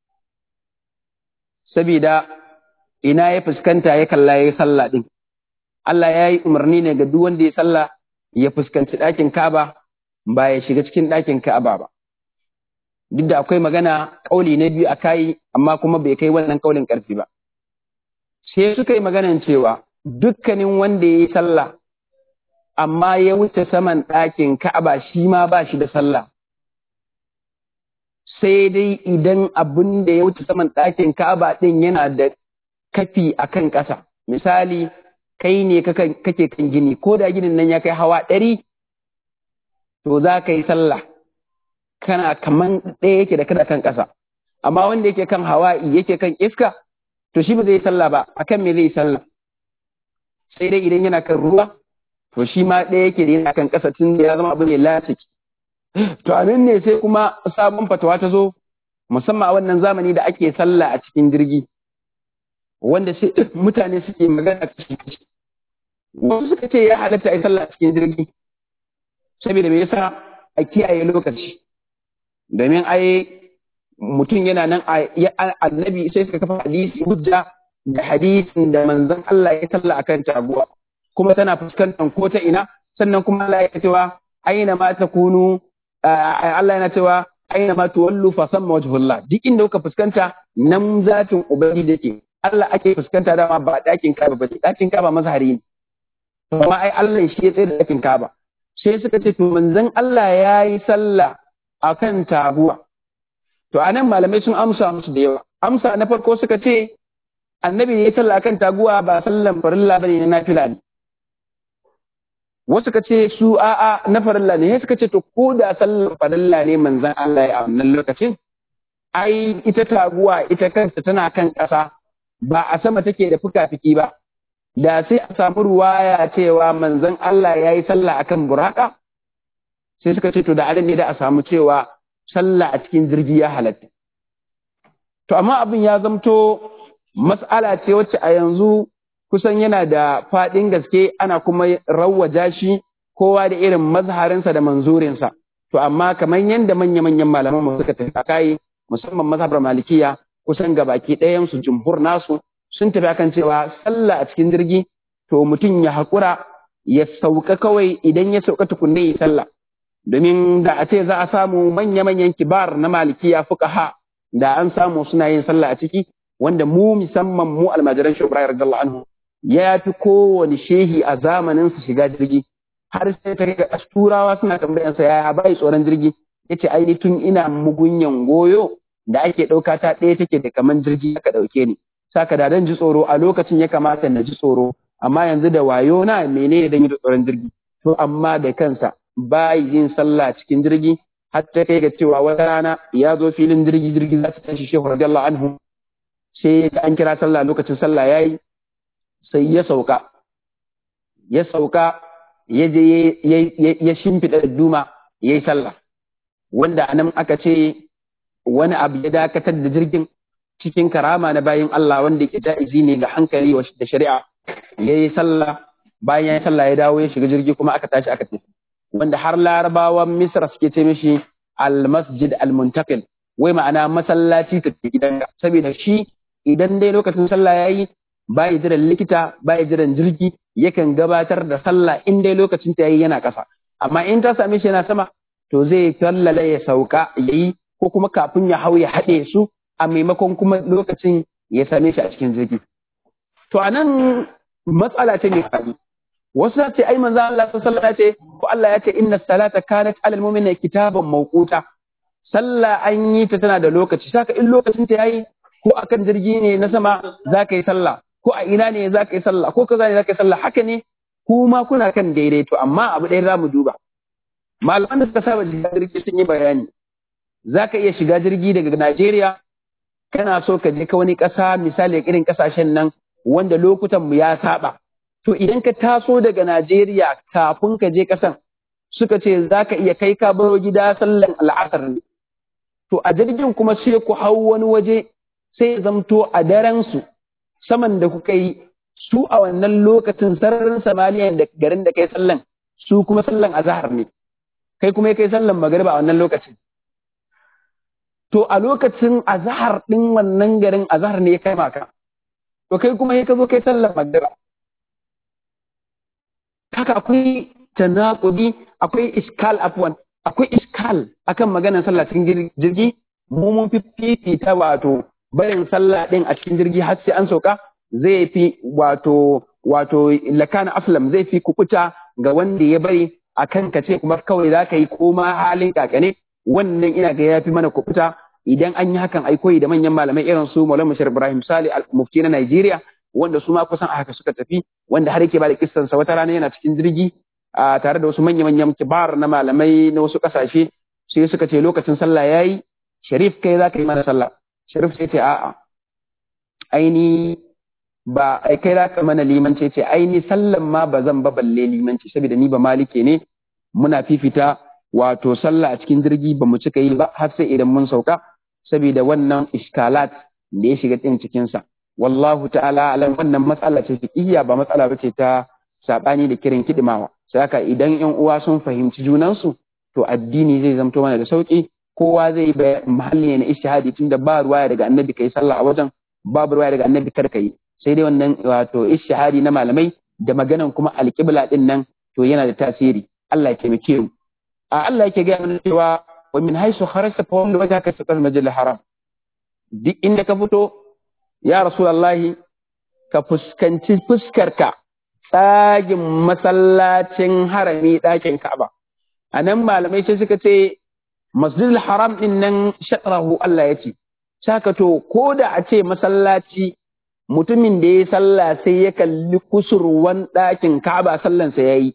saboda ina ya fuskanta ya kalla yayi sallah din Allah ya yi umarni ne ga duk wanda ya sallah ya fuskanci ɗakin Ka'aba ba ya shiga cikin ɗakin Ka'aba ba duk da akwai magana ƙauli na biyu a kai amma kuma bai kai wannan ƙaulin ƙarfi ba sai suka yi maganan cewa dukkanin wanda ya yi sallah amma ya wuce saman ɗakin Ka'aba shi ma ba shi da sallah sai dai idan abin da ya wuce saman ɗakin Ka'aba ɗin yana da kafi a kan ƙasa misali kai ne kake kan gini ko da ginin nan ya kai hawa ɗari to za ka yi sallah kana kaman ɗaya yake da kada kan ƙasa amma wanda yake kan hawa'i yake kan iska to shi ba zai yi sallah ba akan me zai yi sallah sai dai idan yana kan ruwa to shi ma ɗaya yake da yana kan ƙasa tun da ya zama abu mai lasiki to a nan ne sai kuma sabon fatawa ta zo musamman a wannan zamani da ake sallah a cikin jirgi wanda sai mutane suke magana kashi wasu suka ce ya halatta a yi sallah a cikin jirgi saboda me yasa a kiyaye lokaci domin ai mutum yana nan annabi sai suka kafa hadisi hujja da hadisin da manzon Allah ya salla akan taguwa kuma tana fuskantar ko ta ina sannan kuma Allah ya cewa aina ma takunu Allah yana cewa aina ma tuwallu fa samma wajhullah duk inda kuka fuskanta nan zatin ubangiji yake Allah ake fuskanta dama ba dakin kaba ba dakin kaba mazhari ne amma ai Allah shi ya tsaye da dakin kaba sai suka ce to manzon Allah ya yi sallah akan taguwa to anan malamai sun amsa musu da yawa amsa na farko suka ce annabi ya yi sallah akan taguwa ba sallan farilla bane na nafila ne wasu ka ce su a'a na farilla ne suka ce to ko da sallan farilla ne manzon Allah ya a wannan lokacin ai ita taguwa ita kanta tana kan ƙasa ba a sama take da fuka-fiki ba da sai a samu ruwaya cewa manzon Allah ya yi sallah akan buraka sai suka ce to da ne da a samu cewa sallah a cikin jirgi ya halatta to amma abin ya zamto mas'ala ce wacce a yanzu kusan yana da faɗin gaske ana kuma rawwaja shi kowa da irin mazharinsa da manzurinsa to amma kamar yadda manya-manyan malaman mu suka tafi kai musamman mazhabar malikiya kusan gabaki ɗayan su jumhur nasu sun tafi akan cewa sallah a cikin jirgi to mutum ya haƙura ya sauka kawai idan ya sauka tukunne ya sallah domin da a ce za a samu manya-manyan kibar na malikiya fuqaha da an samu suna yin sallah a ciki wanda mu musamman mu almajiran shi Ibrahim radiyallahu anhu ya fi kowane shehi a zamanin su shiga jirgi har sai ta ga turawa suna tambayan sa yaya bai tsoron jirgi yace ai tun ina mugunyan goyo da ake ɗauka ta ɗaya take da kaman jirgi aka ɗauke ni saka da dan ji tsoro a lokacin ya kamata na ji tsoro amma yanzu da wayo na menene dan yi da tsoron jirgi to amma da kansa bai yin sallah cikin jirgi har ta kai ga cewa wata rana ya zo filin jirgi jirgi za ta tashi shehu radiyallahu anhu sai an kira sallah lokacin sallah yayi sai ya sauka ya sauka ya je ya shimfiɗa duma ya yi sallah wanda anan aka ce wani abu ya dakatar da jirgin cikin karama na bayan Allah wanda ke ja'izi ne ga hankali da shari'a ya yi sallah bayan ya yi sallah ya dawo ya shiga jirgi kuma aka tashi aka tafi wanda har larabawan misra suke ce mishi al-masjid al-muntaqil wai ma'ana masallaci ta gidanka saboda shi idan dai lokacin sallah yayi bai jiran likita bai jiran jirgi yakan gabatar da sallah in dai lokacin ta yayi yana kasa amma in ta same shi yana sama to zai tallala ya sauka yayi ko kuma kafin ya hau ya haɗe su a maimakon kuma lokacin ya same shi a cikin jirgi to anan matsala ce mai faɗi wasu ce ai manzo Allah sallallahu alaihi ce ko Allah ya ce inna salata kanat alal mu'minina kitaban mawquta sallah an yi ta tana da lokaci saka in lokacin ta yayi ko akan jirgi ne na sama zaka yi sallah ko a ina ne zaka yi sallah ko kaza ne zaka yi sallah haka ne kuma kuna kan daidai to amma abu ɗaya za mu duba malaman da suka saba shiga jirgi sun yi bayani zaka iya shiga jirgi daga Najeriya kana so ka je ka wani ƙasa misali irin ƙasashen nan wanda lokutan mu ya saba to idan ka taso daga Najeriya kafin ka je ƙasan suka ce za ka iya kai ka baro gida sallan al'asar ne to a jirgin kuma sai ku hau wani waje sai zamto a daren su saman da kuka yi su a wannan lokacin sararin samaniya da garin da kai sallan su kuma sallan azahar ne kai kuma kai sallan magariba a wannan lokacin to a lokacin azhar din wannan garin azhar ne ya kai maka to kai kuma sai ka zo kai sallar magriba haka akwai tanakudi akwai iskal afwan akwai iskal akan maganar sallah cikin jirgi mu mun fifita wato barin sallah din a cikin jirgi har sai an sauka zai fi wato wato lakana aflam zai fi kukuta ga wanda ya bari akan ka ce kuma kawai za ka yi koma halin kakane wannan ina ga ya fi mana kukuta idan an yi hakan ai koyi da manyan malamai irin su Maulana Bashir Ibrahim Sali mufti na Najeriya wanda su ma kusan a haka suka tafi wanda har yake ba da kissan sa wata rana yana cikin jirgi a tare da wasu manya manyan kibar na malamai na wasu kasashe sai suka ce lokacin sallah yayi Sharif kai za ka yi mana sallah Sharif sai ce a'a aini ba ai kai za ka mana limanci ce aini sallan ma ba zan ba balle limanci saboda ni ba malike ne muna fifita wato sallah a cikin jirgi ba mu cika yi ba har sai idan mun sauka saboda wannan iskalat da ya shiga cikin cikinsa wallahu ta'ala alam wannan matsala ce fiqhiyya ba matsala bace ta sabani da kirin kidimawa sai haka idan yan uwa sun fahimci junansu to addini zai zamto mana da sauki kowa zai yi mahalli ne na ishtihadi tunda ba ruwaya daga annabi kai sallah a wajen babu ruwaya daga annabi kar kai sai dai wannan wato ishtihadi na malamai da maganan kuma alqibla din nan to yana da tasiri Allah ya taimake mu a Allah yake ga mana cewa wa min haisu kharajta fa walli wajhaka shatr al-masjid al-haram duk inda ka fito ya rasulullahi ka fuskanci fuskarka tsagin masallacin harami ɗakin Ka'aba a nan malamai sai suka ce masjid al-haram din nan shatrahu Allah ya ce saka to ko da a ce masallaci mutumin da ya sallah sai ya kalli kusurwan ɗakin Ka'aba sallansa yayi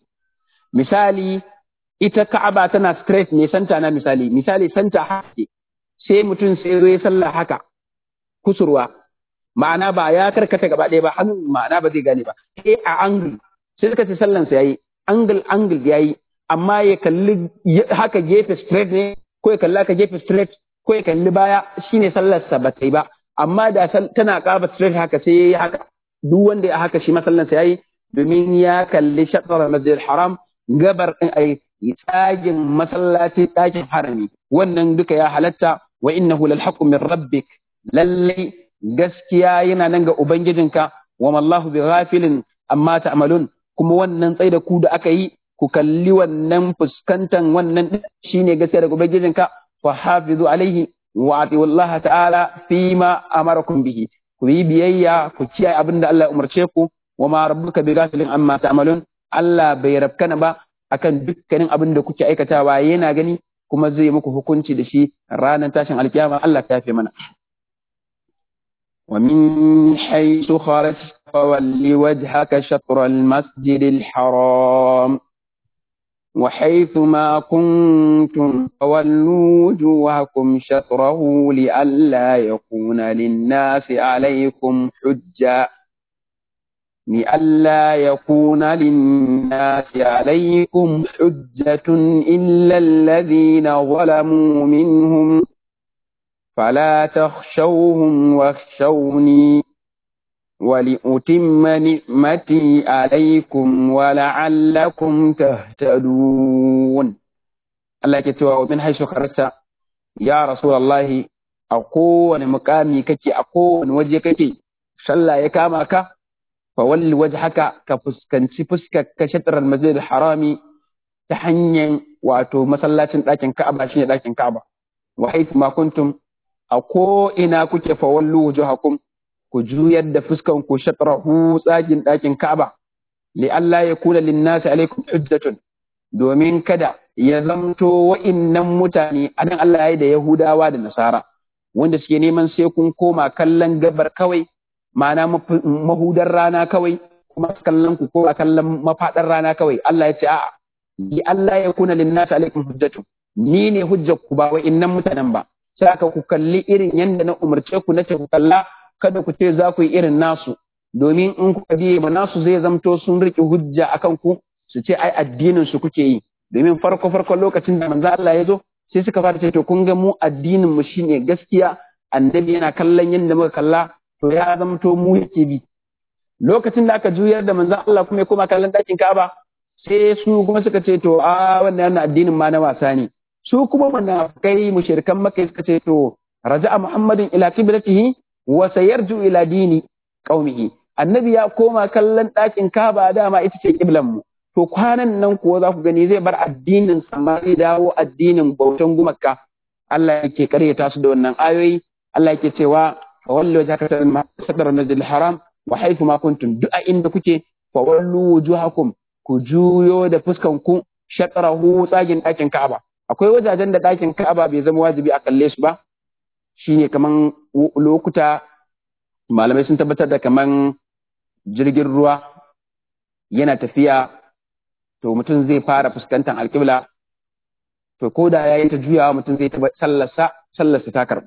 misali ita Ka'aba tana straight ne santa na misali misali santa haka sai mutum sai zo ya sallah haka kusurwa ma'ana ba ya karkata gaba ɗaya ba hannun ma'ana ba zai gane ba sai a angle sai suka ce sallan sa yayi angle angle yayi amma ya kalli haka gefe straight ne ko ya kalli haka gefe straight ko ya kalli baya shine sallar sa ba ta yi ba amma da tana kaba straight haka sai yayi haka duk wanda ya haka shi masallan sa yayi domin ya kalli shatar masjid haram gabar din ai tsagin masallaci ɗakin harami wannan duka ya halatta wa innahu lal haqqu min rabbik lalle gaskiya yana nan ga ubangijinka wa mallahu bi ghafilin amma ta'malun kuma wannan tsai da ku da aka yi ku kalli wannan fuskantan wannan shine gaskiya daga ubangijinka fa hafizu alaihi wa ati'u Allah ta'ala fima amarakum bihi ku yi biyayya ku kiyaye abin da Allah ya umarce ku wa ma rabbuka bi ghafilin amma ta'malun Allah bai rabkana ba akan dukkanin abin da kuke aikatawa yana gani kuma zai muku hukunci da shi ranar tashin alkiyama Allah ta yafe mana ومن حيث خرجت فول وجهك شطر المسجد الحرام وحيث ما كنتم فولوا وجوهكم شطره لئلا يكون للناس عليكم حجة لئلا يكون للناس عليكم حجة إلا الذين ظلموا منهم فلا تخشوهم واخشوني ولأتم نعمتي عليكم ولعلكم تهتدون الله كتوى ومن حيث خرجت يا رسول الله أقوى مقامي كتي أقوى وجه كتي صلى يكامك فول وجهك كفسكنتي فسكك كشطر المسجد الحرامي تحنين واتو مسلاتين لكن كعبة شيء لكن كعبة وحيث ما كنتم a ko ina kuke fawallu wujuhakum ku juyar da fuskan ku shatrahu tsagin ɗakin Ka'aba li Allah ya kula linnasi alaikum hujjatun domin kada ya zamto wa'innan mutane anan Allah ya yi da Yahudawa da Nasara wanda suke neman sai kun koma kallon gabar kawai ma'ana mahudar rana kawai kuma kallon ku ko kallon mafadar rana kawai Allah ya ce a'a li Allah ya kuna linnasi alaikum hujjatun ni ne hujjar ku ba wa'innan mutanen ba sai aka ku kalli irin yadda na umarce ku nace ku kalla kada ku ce za ku yi irin nasu domin in kuka biye ma nasu zai zamto sun riƙe hujja akan ku su ce ai addinin su kuke yi domin farko farko lokacin da manzo Allah ya zo sai suka fara ce to kun ga mu addinin mu shine gaskiya annabi yana kallon yadda muka kalla to ya zamto mu yake bi lokacin da aka juyar da manzo Allah kuma ya koma kallon dakin Ka'aba sai su kuma suka ce to a wannan addinin ma na wasa ne su kuma munafikai mushrikan maka suka ce to raja'a muhammadin ila qiblatihi wa sayarju ila dini qaumihi annabi ya koma kallon ɗakin kaba dama ita ce kiblan mu to kwanan nan kuwa za ku gani zai bar addinin sama zai dawo addinin bautan gumaka Allah yake karyata su da wannan ayoyi Allah yake cewa fa wallu wajhaka sadar masjidil haram wa haythu ma kuntum du'a inda kuke fa wallu wujuhakum ku juyo da fuskan ku shatrahu tsagin ɗakin Ka'aba akwai wajajen da ɗakin Ka'aba bai zama wajibi a kalle su ba shine kaman lokuta malamai sun tabbatar da kaman jirgin ruwa yana tafiya to mutum zai fara fuskantar alƙibla to ko da ya yi ta juyawa mutum zai taɓa sallarsa sallarsa ta karɓu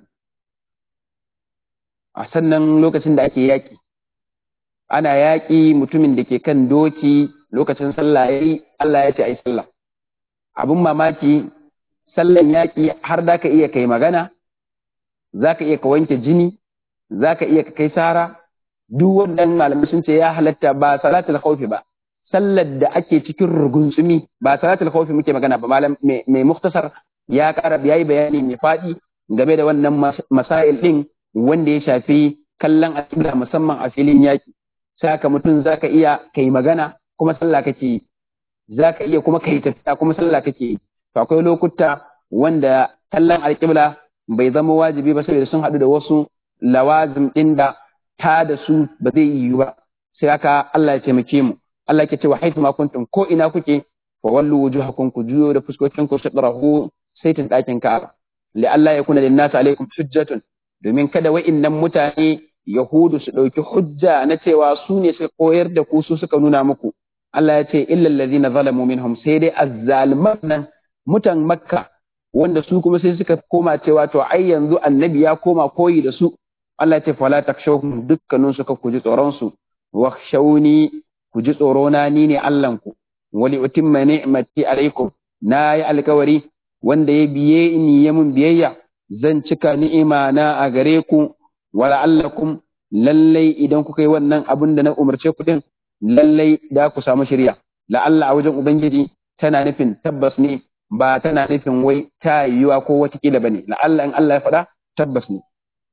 a sannan lokacin da ake yaƙi ana yaƙi mutumin da ke kan doki lokacin sallah ya yi Allah ya ce a yi sallah abin mamaki sallan yaƙi har da ka iya kai magana za ka iya ka wanke jini za ka iya ka kai sara duk wannan malamai sun ce ya halatta ba salatul khawfi ba sallar da ake cikin rugunsumi ba salatul khawfi muke magana ba malam mai muktasar ya ƙara yayi bayani mai faɗi game da wannan masail din wanda ya shafi kallon alƙibla musamman a filin yaki saka mutum zaka iya kai magana kuma sallah kake zaka iya kuma kai tafiya kuma sallah kake to akwai lokuta wanda kallon alƙibla bai zama wajibi ba saboda sun haɗu da wasu lawazim ɗin da ta da su ba zai yiwu ba sai haka Allah ya taimake mu Allah yake cewa haitu ma kuntum ko ina kuke fa wallu wujuhakum ku juyo da fuskokin ku shatrahu saitin dakin Ka'aba li Allah ya kuna linnas alaikum hujjatun domin kada wa'innan mutane yahudu su dauki hujja na cewa su ne suka koyar da ku su suka nuna muku Allah ya ce illal ladina zalamu minhum sai dai azzaliman nan mutan makka wanda su kuma sai suka koma cewa to ai yanzu annabi ya koma koyi da su Allah ya ce fala takshawhum dukkanin suka ku ji tsoron su wakhshawni ku ji tsoro na ni ne Allahnku, wali utimma ni'mati alaikum, na yi alkawari wanda ya biye ni ya mun biyayya, zan cika ni'ima na a gare ku, wala allakum lallai idan kuka yi wannan abin da na umarce ku din, lallai da ku samu shirya. La'alla a wajen Ubangiji tana nufin tabbas ne, ba tana nufin wai ta yiwuwa ko watakila ba ne, la'alla in Allah ya faɗa tabbas ne.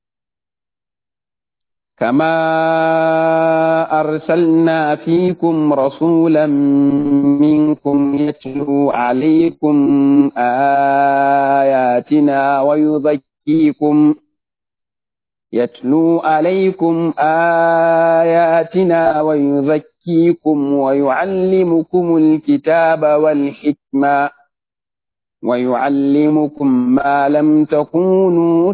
كما أرسلنا فيكم رسولا منكم يتلو عليكم آياتنا ويزكيكم يتلو عليكم آياتنا ويزكيكم ويعلمكم الكتاب والحكمة ويعلمكم ما لم تكونوا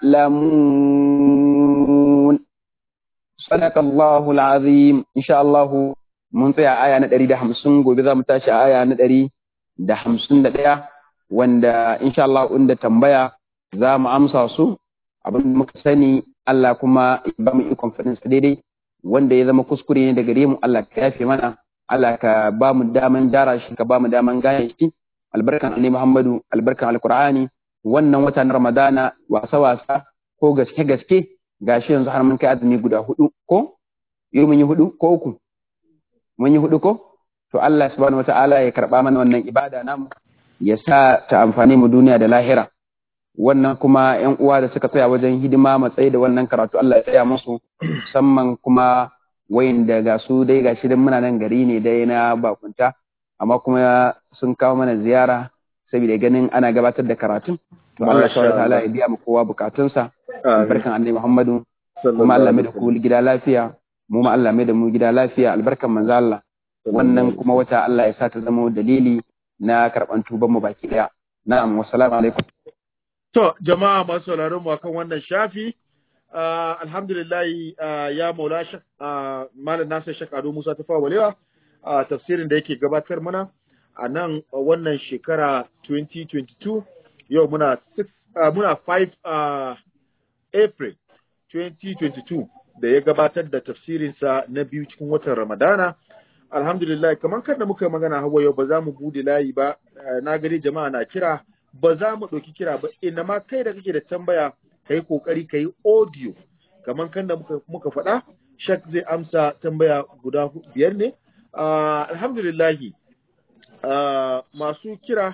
تعلمون صدق الله العظيم إن شاء الله mun tsaya aya na ɗari da hamsin gobe za mu tashi aya na ɗari da hamsin da ɗaya wanda insha Allah inda tambaya za mu amsa su abin da muka sani Allah kuma ba mu ikon faɗin sa daidai wanda ya zama kuskure ne da gare mu Allah ka yafe mana Allah ka ba mu daman dara shi ka ba mu daman gane shi albarkan annabi Muhammadu albarkan alqur'ani wannan wata na Ramadana wasa wasa ko gaske gaske gashi yanzu har mun kai azumi guda hudu ko yau mun yi hudu ko uku mun yi hudu ko to Allah subhanahu wata'ala ya karba mana wannan ibada namu ya sa ta amfani mu duniya da lahira wannan kuma yan uwa da suka tsaya wajen hidima matsayi da wannan karatu Allah ya tsaya musu musamman kuma wayin da ga su dai gashi dan muna nan gari ne dai na bakunta amma kuma sun kawo mana ziyara saboda ganin ana gabatar da karatun to Allah subhanahu wata'ala ya biya mu kowa bukatunsa barkan annabi Muhammadu kuma Allah mai da ku gida lafiya mu ma Allah mai da mu gida lafiya albarkan manzo Allah wannan kuma wata Allah ya sa ta zama dalili na karban tuban mu baki daya na'am wassalamu alaikum to jama'a masu sauraron mu akan wannan shafi alhamdulillah ya maula shak malam nasir shak ado musa ta fawa walewa tafsirin da yake gabatar mana a nan wannan shekara 2022 yau muna 6 muna 5 april 2022 da ya gabatar da tafsirinsa na biyu cikin watan Ramadana. Alhamdulillah, kamar kan da muka magana hawa yau ba za mu bude layi ba, na gani jama'a na kira, ba za mu ɗauki kira ba, ina ma kai da kake da tambaya ka yi ƙoƙari ka yi audio, kamar kan da muka, muka faɗa, shak zai amsa tambaya guda biyar ne. Uh, alhamdulillahi, uh, masu kira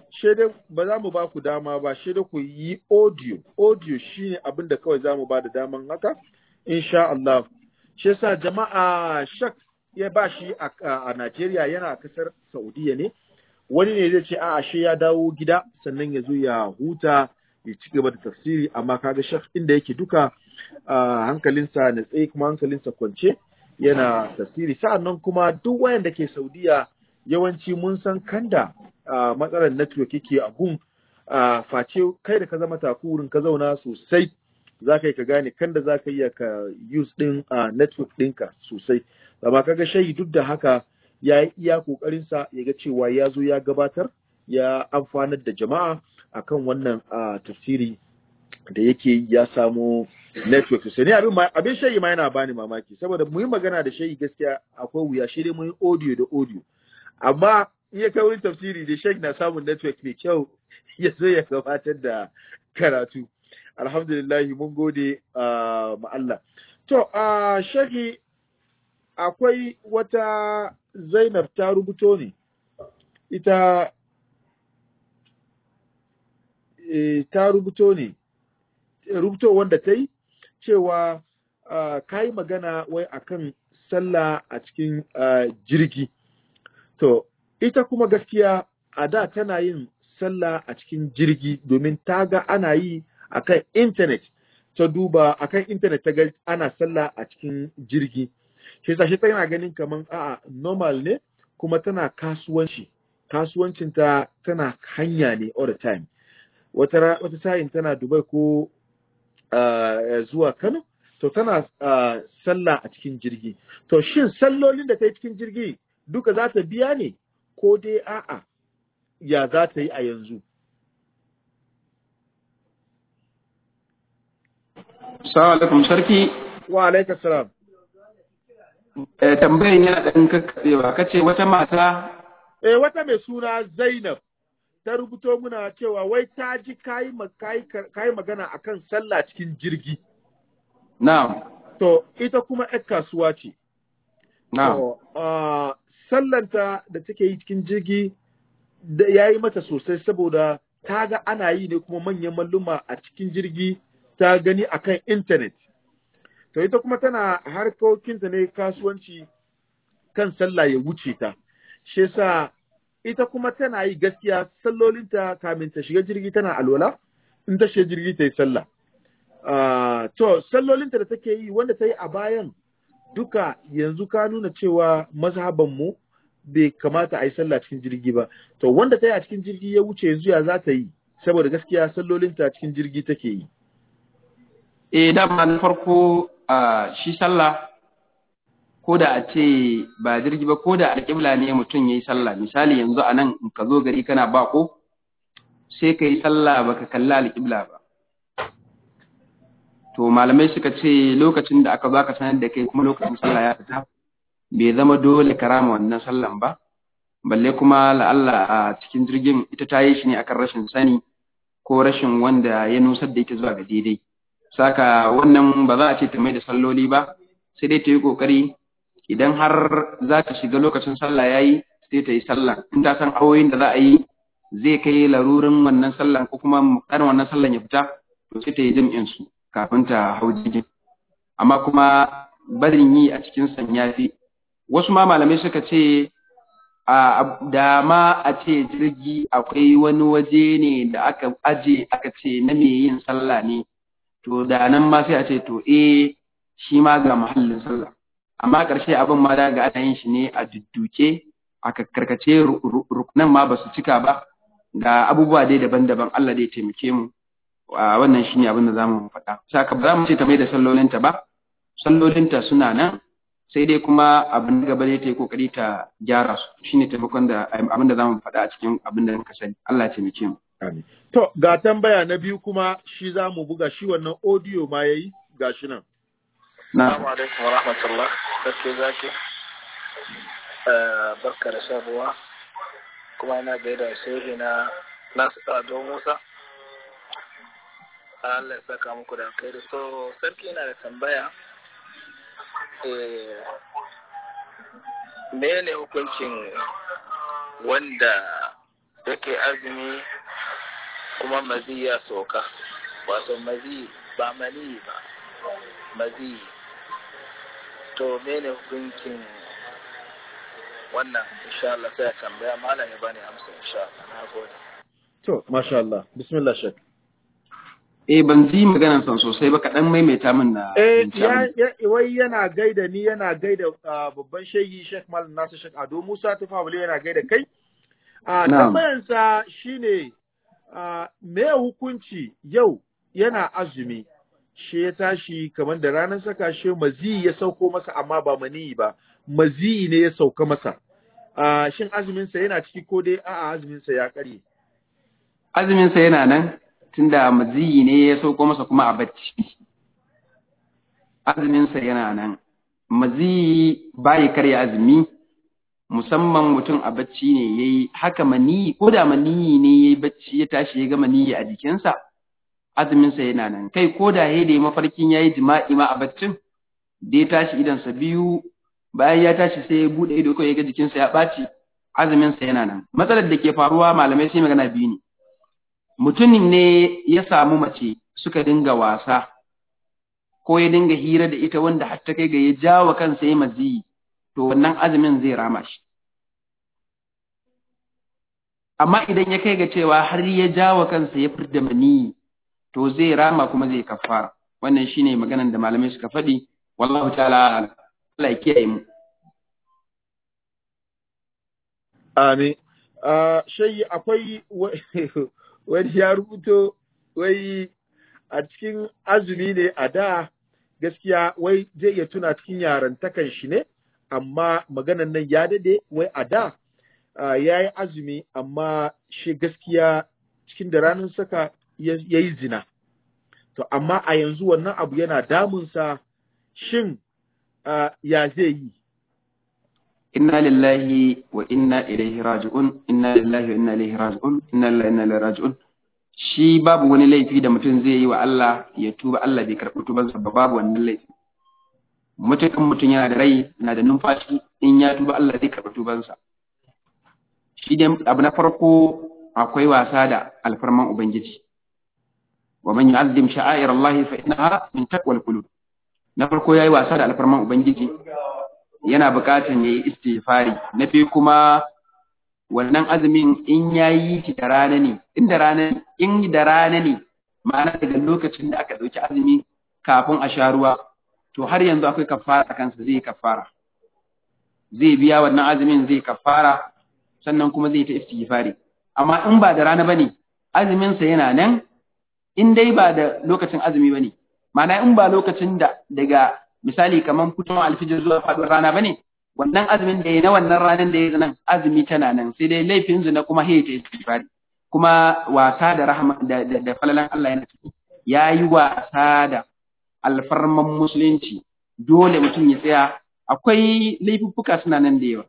shaidai ba za mu ba ku dama ba shaidai ku yi audio audio shine abin da kawai za mu ba da daman haka insha Allah shi yasa jama'a shak ya ba shi a, a Najeriya yana kasar Saudiya ne wani ne zai ce a shi ya dawo gida sannan ya zo ya huta ya ci gaba da tafsiri amma kaga shak inda yake duka hankalinsa na tsaye kuma hankalinsa kwance yana tafsiri sa'annan kuma duk wayanda ke Saudiya yawanci mun san kanda matsalar network yake a gun face kai da ka zama takurin ka zauna sosai za ka yi ka gane kanda za ka iya ka use din network ɗinka sosai amma kaga shayi duk da haka ya yi iya kokarinsa ya ga cewa ya zo ya gabatar ya amfanar da jama'a akan wannan tafsiri da yake ya samu network sosai ne abin abin shayi ma yana bani mamaki saboda mu yi magana da shayi gaskiya akwai wuya shi dai mu yi audio da audio amma iya kai wurin tafsiri da shayi na samun network mai kyau ya zo ya gabatar da karatu alhamdulillah mun gode ma Allah to a shayi akwai wata Zainab ta rubuto ne ita e, ta rubuto ne rubuto wanda ta yi cewa uh, ka yi magana wai akan sallah a cikin uh, jirgi to ita kuma gaskiya a da tana yin sallah a cikin jirgi domin ta ga ana yi akan intanet ta duba akan intanet ta ga ana sallah a cikin jirgi shi yasa shi tana ganin kaman a'a normal ne kuma tana kasuwanci kasuwancinta tana hanya ne all the time wata wata sa'in tana Dubai ko uh, zuwa Kano to tana uh, sallah a cikin jirgi to shin sallolin da ta yi cikin jirgi duka za ta biya ne ko dai a'a ya za ta yi a yanzu Assalamu alaikum sarki wa alaikum salam eh tambayin yana ɗan kakkaɓewa kace wata mata eh wata mai suna Zainab ta rubuto muna cewa wai ta ji kayi kayi magana akan sallah cikin jirgi na'am to ita kuma ƴar kasuwa ce na'am to uh, sallanta da take yi cikin jirgi da yayi mata sosai saboda ta ga ana yi ne kuma manyan malluma a cikin jirgi ta gani akan intanet to ita kuma tana harkokinta ne kasuwanci kan sallah ya wuce ta shi yasa ita kuma tana yi gaskiya sallolinta kamin ta shiga jirgi tana alwala in ta shiga jirgi ta yi sallah uh, to sallolinta da take yi wanda ta yi a bayan duka yanzu ka nuna cewa mazhaban mu bai kamata a yi sallah cikin jirgi ba to wanda ta yi a cikin jirgi ya wuce yanzu ya za ta yi saboda gaskiya sallolinta cikin jirgi take yi eh dama na farko a shi sallah ko da a ce ba jirgi ba ko da alƙibla ne mutum ya yi sallah misali yanzu a nan in ka zo gari kana bako sai ka yi sallah baka kalla alƙibla ba to malamai suka ce lokacin da aka baka sanar da kai kuma lokacin sallah ya fita bai zama dole ka rama wannan sallan ba balle kuma la'alla a cikin jirgin ita ta yi shi ne akan rashin sani ko rashin wanda ya nusar da ita zuwa ga daidai saka wannan ba za a ce ta mai da salloli ba sai dai ta yi kokari idan har za ta shiga lokacin sallah ya yi sai ta yi sallah in ta san awoyin da za a yi zai kai larurin wannan sallan ko kuma muktarin wannan sallan ya fita to sai ta yi jam'in su kafin ta hau jirgin amma kuma barin yi a cikin sanya fi wasu ma malamai suka ce a da ma a ce jirgi akwai wani waje ne da aka aje aka ce na me yin sallah ne to da nan ma sai a ce to eh shi ma ga mahallin sallah amma ƙarshe abin ma da ga ana yin shi ne a dudduke a karkace rukunan ma ba su cika ba ga abubuwa dai daban-daban Allah dai taimake mu a wannan shine abin da zamu faɗa saka ba za mu ce ta mai da sallolinta ba sallolinta suna nan sai dai kuma abin gaba dai ta yi kokari ta gyara su shine taimakon da abin da zamu faɗa a cikin abin da muka sani Allah ya taimake mu Amin. To, ga tambaya na biyu kuma shi za mu buga shi wannan audio ma ya yi ga shi nan. na Assalamu alaikum wa rahmatullah. Sarki zaki. Barka da shan ruwa. Kuma ina gaida shehi na Nasu Ado Musa. Allah ya saka muku da alkhairi. So, sarki yana da tambaya. Eh, mene hukuncin wanda yake azumi kuma mazi ya soka wato mazi ba mani ba mazi to mene hukuncin wannan insha Allah sai a tambaya malam ya bani amsa insha Allah na gode to masha Allah bismillah shek eh ban ji maganar san sosai ba kaɗan maimaita min na eh fahimci ya, abin. ya wai yana gaida ni yana gaida ah, babban shehi Sheikh Malam Nasir Sheikh Ado Musa Tafawule yana gaida kai a Na'am. tambayansa shine ah, me hukunci yau yana azumi shi ya tashi kamar da ranar saka shi mazi ya sauko masa amma ba mani ba mazi ne ya sauka masa Ah, shin azuminsa yana ciki ko dai a'a azuminsa ya karye azumin sa yana nan tunda maziyi ne ya sauko masa kuma a bacci azumin sa yana nan maziyi bai karya azumi musamman mutum a bacci ne yayi haka maniyi ko da maniyi ne yayi bacci ya tashi ya ga maniyi a jikinsa azumin sa yana nan kai ko da yayi da mafarkin yayi jima'i ma a baccin da ya tashi idan sa biyu bayan ya tashi sai ya bude ido kawai ya ga jikinsa ya ɓaci azumin sa yana nan matsalar da ke faruwa malamai sai magana biyu ne mutumin ne ya samu mace suka dinga wasa ko ya dinga hira da ita wanda har ta kai ga ya jawo kansa ya maziyi to wannan azumin zai rama shi amma idan ya kai ga cewa har ya jawo kansa ya fidda maniyi to zai rama kuma zai kafara wannan shine maganan da malamai suka faɗi wallahu ta'ala a'lam. Allah ya kiyaye mu Amin. Uh, shayi akwai wa- wani ya rubuto wai a cikin azumi ne a da gaskiya wai zai iya tuna cikin yarantakan shi ne, amma maganan nan ya dade wai a da uh, ya yi azumi amma shi gaskiya cikin da ranar saka ya ya yi zina. To, amma a yanzu wannan abu yana damunsa shin uh, ya zai yi. inna lillahi wa inna ilaihi raji'un inna lillahi wa inna ilaihi raji'un inna lillahi wa inna ilaihi raji'un shi babu wani laifi da mutum zai yi wa Allah ya tuba Allah bai karɓi tubansa ba babu wannan laifi mutukan mutum yana da rai na da numfashi in ya tuba Allah zai karɓi tubansa shi dai abu na farko akwai wasa da alfarman ubangiji wa man yu'azzim sha'air Allah fa innaha min taqwal qulub na farko yayi wasa da alfarman ubangiji yana buƙatan ya yi istighfari na biyu kuma wannan azumin in ya yi shi da rana ne in da rana in da rana ne ma'ana daga lokacin da aka ɗauki azumi kafin a sha ruwa to har yanzu akwai kafara a kansa zai yi kafara zai biya wannan azumin zai kafara sannan kuma zai ta istighfari amma in ba da rana bane azumin sa yana nan in dai ba da lokacin azumi bane ma'ana in ba lokacin da daga misali kaman fitowar alfijir zuwa faɗuwar rana bane wannan azumin da ya na wannan ranar da ya nan azumi tana nan sai dai laifin zina kuma he ta istighfari kuma wasa da rahama da, da, da falalan Allah yana ciki yayi wasa da alfarman musulunci dole mutum ya tsaya akwai laifuffuka suna nan da yawa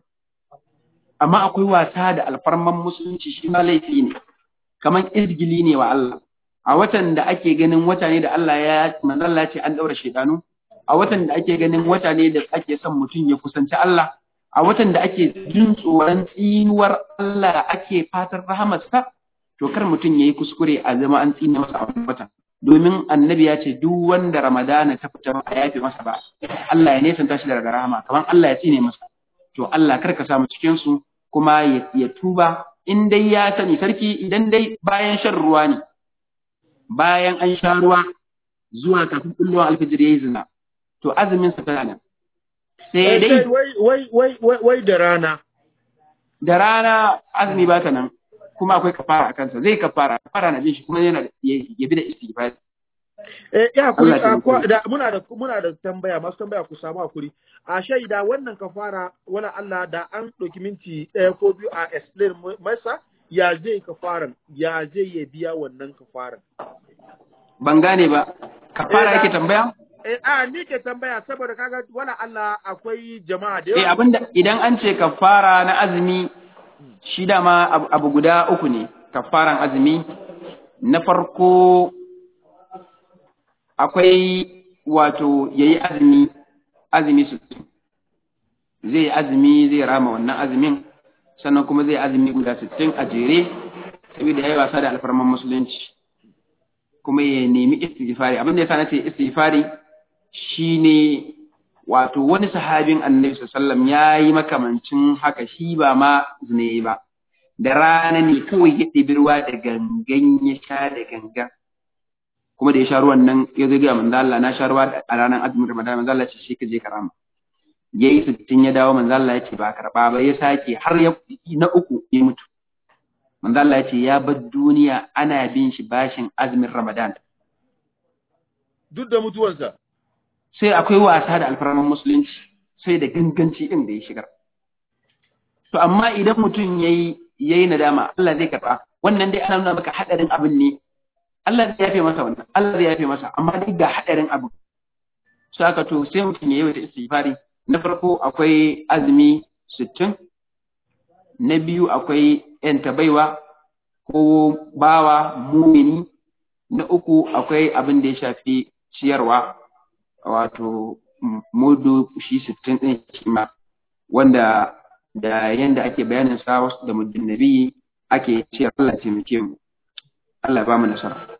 amma akwai wasa da alfarman musulunci shi ma laifi ne kaman izgili ne wa Allah a watan da ake ganin wata ne da Allah ya manzo Allah ya ce an daura shedanu a watan da ake ganin wata ne da ake son mutum ya kusanci Allah a watan da ake jin tsoron tsinuwar Allah ake fatar rahamarsa to kar mutum yayi kuskure a zama an tsine masa a wannan watan domin annabi ya ce duk wanda ramadana ta fita ba a yafe masa ba Allah ya nesanta shi daga rahama kamar Allah ya tsine masa to Allah kar ka samu cikin su kuma ya, ya tuba in dai ya sani sarki idan dai bayan shan ruwa ne bayan an sha ruwa zuwa kafin kullum alfijir yayi zina to azumin sa tana nan sai dai wai wai wai wai wai da rana da rana azumi ba ta nan kuma akwai kafara a kansa zai kafara kafara na bin shi kuma yana da- ya ya bi da istighfar Eh, ya hakuri, Allah ya a, kwa- taimake. da, muna da muna da tambaya, masu tambaya ku samu hakuri. A shaida wannan kafara, wala Allah da an ɗauki minti ɗaya ko biyu a explain mu- masa ya zai kafaran, ya zai ya biya wannan kafaran. ban gane ba kafara Eh, yake da- tambaya Eh, a ni ke tambaya saboda kaga wala Allah akwai jama'a da eh yawa. abinda idan an ce kafara na azumi shi dama abu, abu guda uku ne kafaran azumi na farko akwai wato yayi azumi azumi sittin zai yi azumi zai rama wannan azumin sannan kuma zai azumi guda sittin a jere saboda yayi wasa da alfarman musulunci kuma ya nemi istighfari abin da yasa nace istighfari shine wato wani sahabin annabi sallallahu ya yi makamancin haka shi ba ma zine ba da rana ne kawai ya ɗibi ruwa da gangan ya sha da gangan kuma da ya sha ruwan nan ya zo ga manzo Allah na sha ruwa a ranar azumin Ramadan manzo Allah ce shi ka je karama yayi sittin ya dawo manzo Allah ya ce ba karba ba ya sake har ya na uku ya mutu manzo Allah ya ce ya bar duniya ana bin shi bashin azumin Ramadan duk da mutuwarsa sai akwai wasa da alfarman musulunci sai da ganganci din da ya shigar to amma idan mutum yayi yayi nadama Allah zai karba wannan dai ana nuna maka hadarin abin ne Allah zai yafe masa wannan Allah zai yafe masa amma duk da hadarin abin so haka to sai mutum yayi wata istighfari na farko akwai azumi sittin, na biyu akwai ‘yanta baiwa ko bawa mumini, na uku akwai abin da ya shafi ciyarwa, wato mudu shi sittin ɗin shi ma, wanda da yanda ake bayanin sa wasu da muddin nabi ake ciyar Allah taimake mu. Allah ba mu nasara.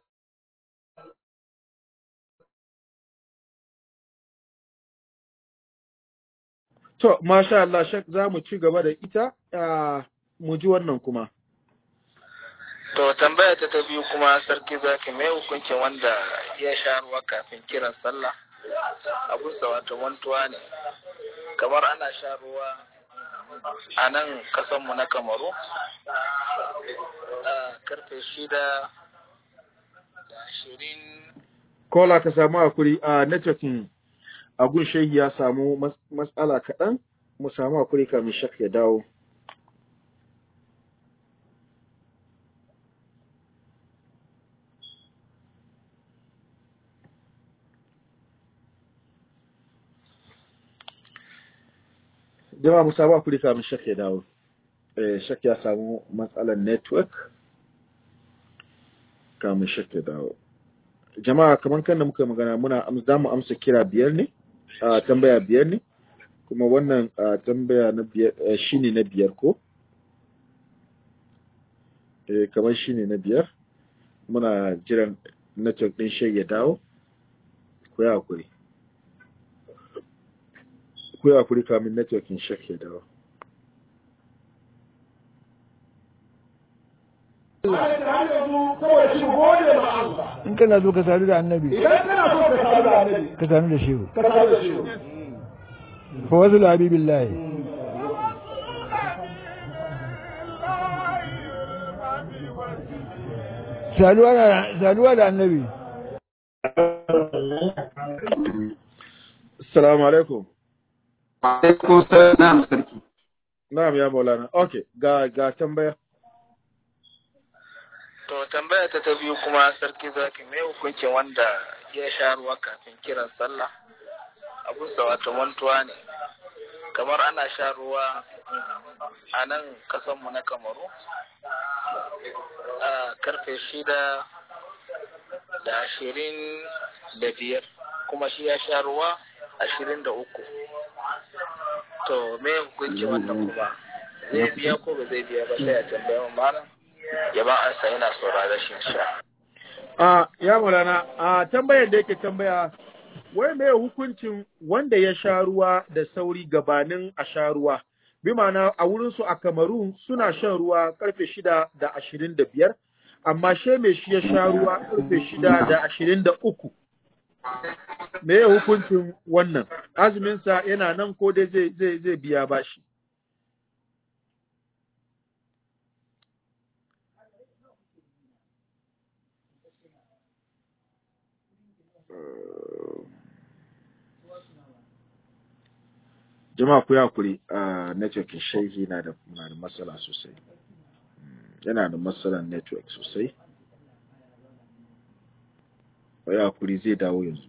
To, masha Allah, shak za mu ci gaba da ita, mu ji wannan kuma. To, tambaya ta ta biyu kuma sarki zaki mai hukuncin wanda ya sha ruwa kafin kiran sallah. Abusa wato mantuwa ne, kamar ana sha ruwa a nan kasanmu na Kamaru, a karfe shida da ashirin. Kola ka samu hakuri a networking agun shehi ya samu matsala kaɗan mu samu hakuri kamin shak ya dawo. Jama mu samu hakuri kamin shak ya dawo. Eh, shak ya samu matsalar network kamin shak ya dawo. Jama'a kamar kan da muka magana muna za mu amsa kira biyar ne? a tambaya biyar ne kuma wannan tambaya na biyar shine na biyar ko eh kamar shine na biyar muna jiran network din shi ya dawo ku ya hakuri ku ya hakuri kamin network din shi ya dawo in kana so ka sadu da annabi idan kana so ka sadu da annabi ka sadu da shehu ka sadu da shi fa wasu habibillahi saduwa da saduwa da annabi assalamu alaikum Alaikum salam sarki. na'am ya maulana okay ga ga tambaya To tambaya ta ta biyu kuma sarki zaki mai hukuncin wanda ya sha ruwa kafin kiran sallah abusa wato mantuwa ne kamar ana sha ruwa a nan kasanmu na kamaru a karfe shida da ashirin da biyar kuma shi ya sha ruwa ashirin da uku to me hukunci wannan kuma zai biya ko ba zai biya ba sai a tambaya malam ya ba ansa yana saurara shi sha a ya maulana a tambayar da yake tambaya wai me hukuncin wanda ya sha ruwa da sauri gabanin a sha ruwa bi ma'ana a wurin su a Kamaru suna shan ruwa karfe shida da ashirin da biyar amma she me shi ya sha ruwa karfe shida da ashirin da uku me ya hukuncin wannan azuminsa yana nan ko dai zai zai zai biya bashi jama'a ku hakuri a network shehi na da na da matsala sosai yana da matsalan network sosai ku hakuri zai dawo yanzu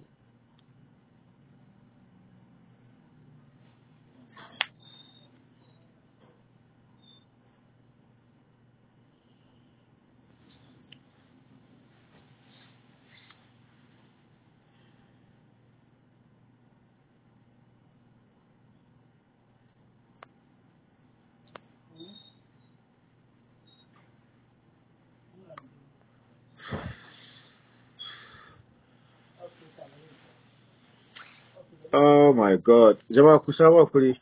Oh my God. Jama'a ku samu kuri.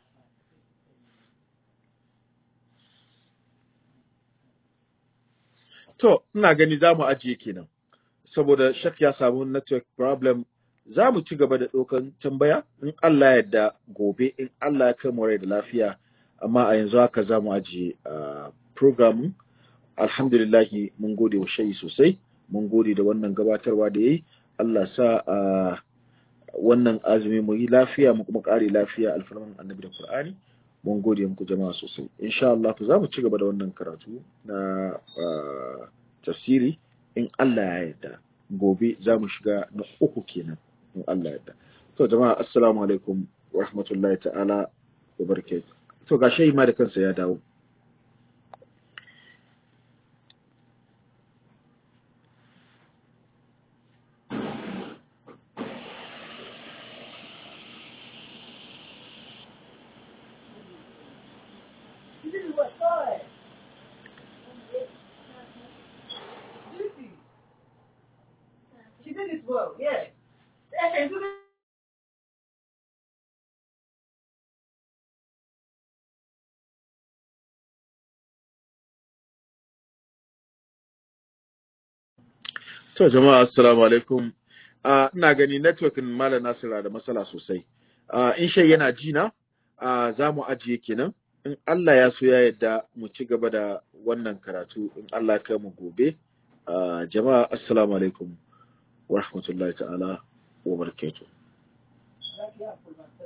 To, ina gani za mu ajiye kenan. Saboda shak ya samu network problem za mu ci gaba da ɗaukan tambaya in Allah ya yarda gobe in Allah ya kai mu rai da lafiya amma a yanzu haka za mu ajiye uh, programin alhamdulillahi mun gode wa shayi sosai mun gode da wannan gabatarwa da yayi Allah sa uh, wannan azumi mu yi lafiya mu kuma kare lafiya alfarman annabi da Qur'ani mun gode muku jama'a sosai insha Allah za mu ci gaba da wannan karatu na uh, tafsiri in Allah ya yarda gobe za mu shiga na uku kenan in Allah ya yarda to jama'a assalamu alaikum wa rahmatullahi ta'ala wa barakatuh to ga shayi ma da kansa ya dawo She did it well, yes. To jama'a assalamu alaikum. Uh, ina gani networkin Malam Nasira da matsala sosai. Uh, in shai yana ji na uh, za mu ajiye kenan. In Allah ya so ya yadda mu ci gaba da wannan karatu in Allah ya kai mu gobe. Uh, jama'a assalamu alaikum wa rahmatullahi ta'ala wa barakatuh.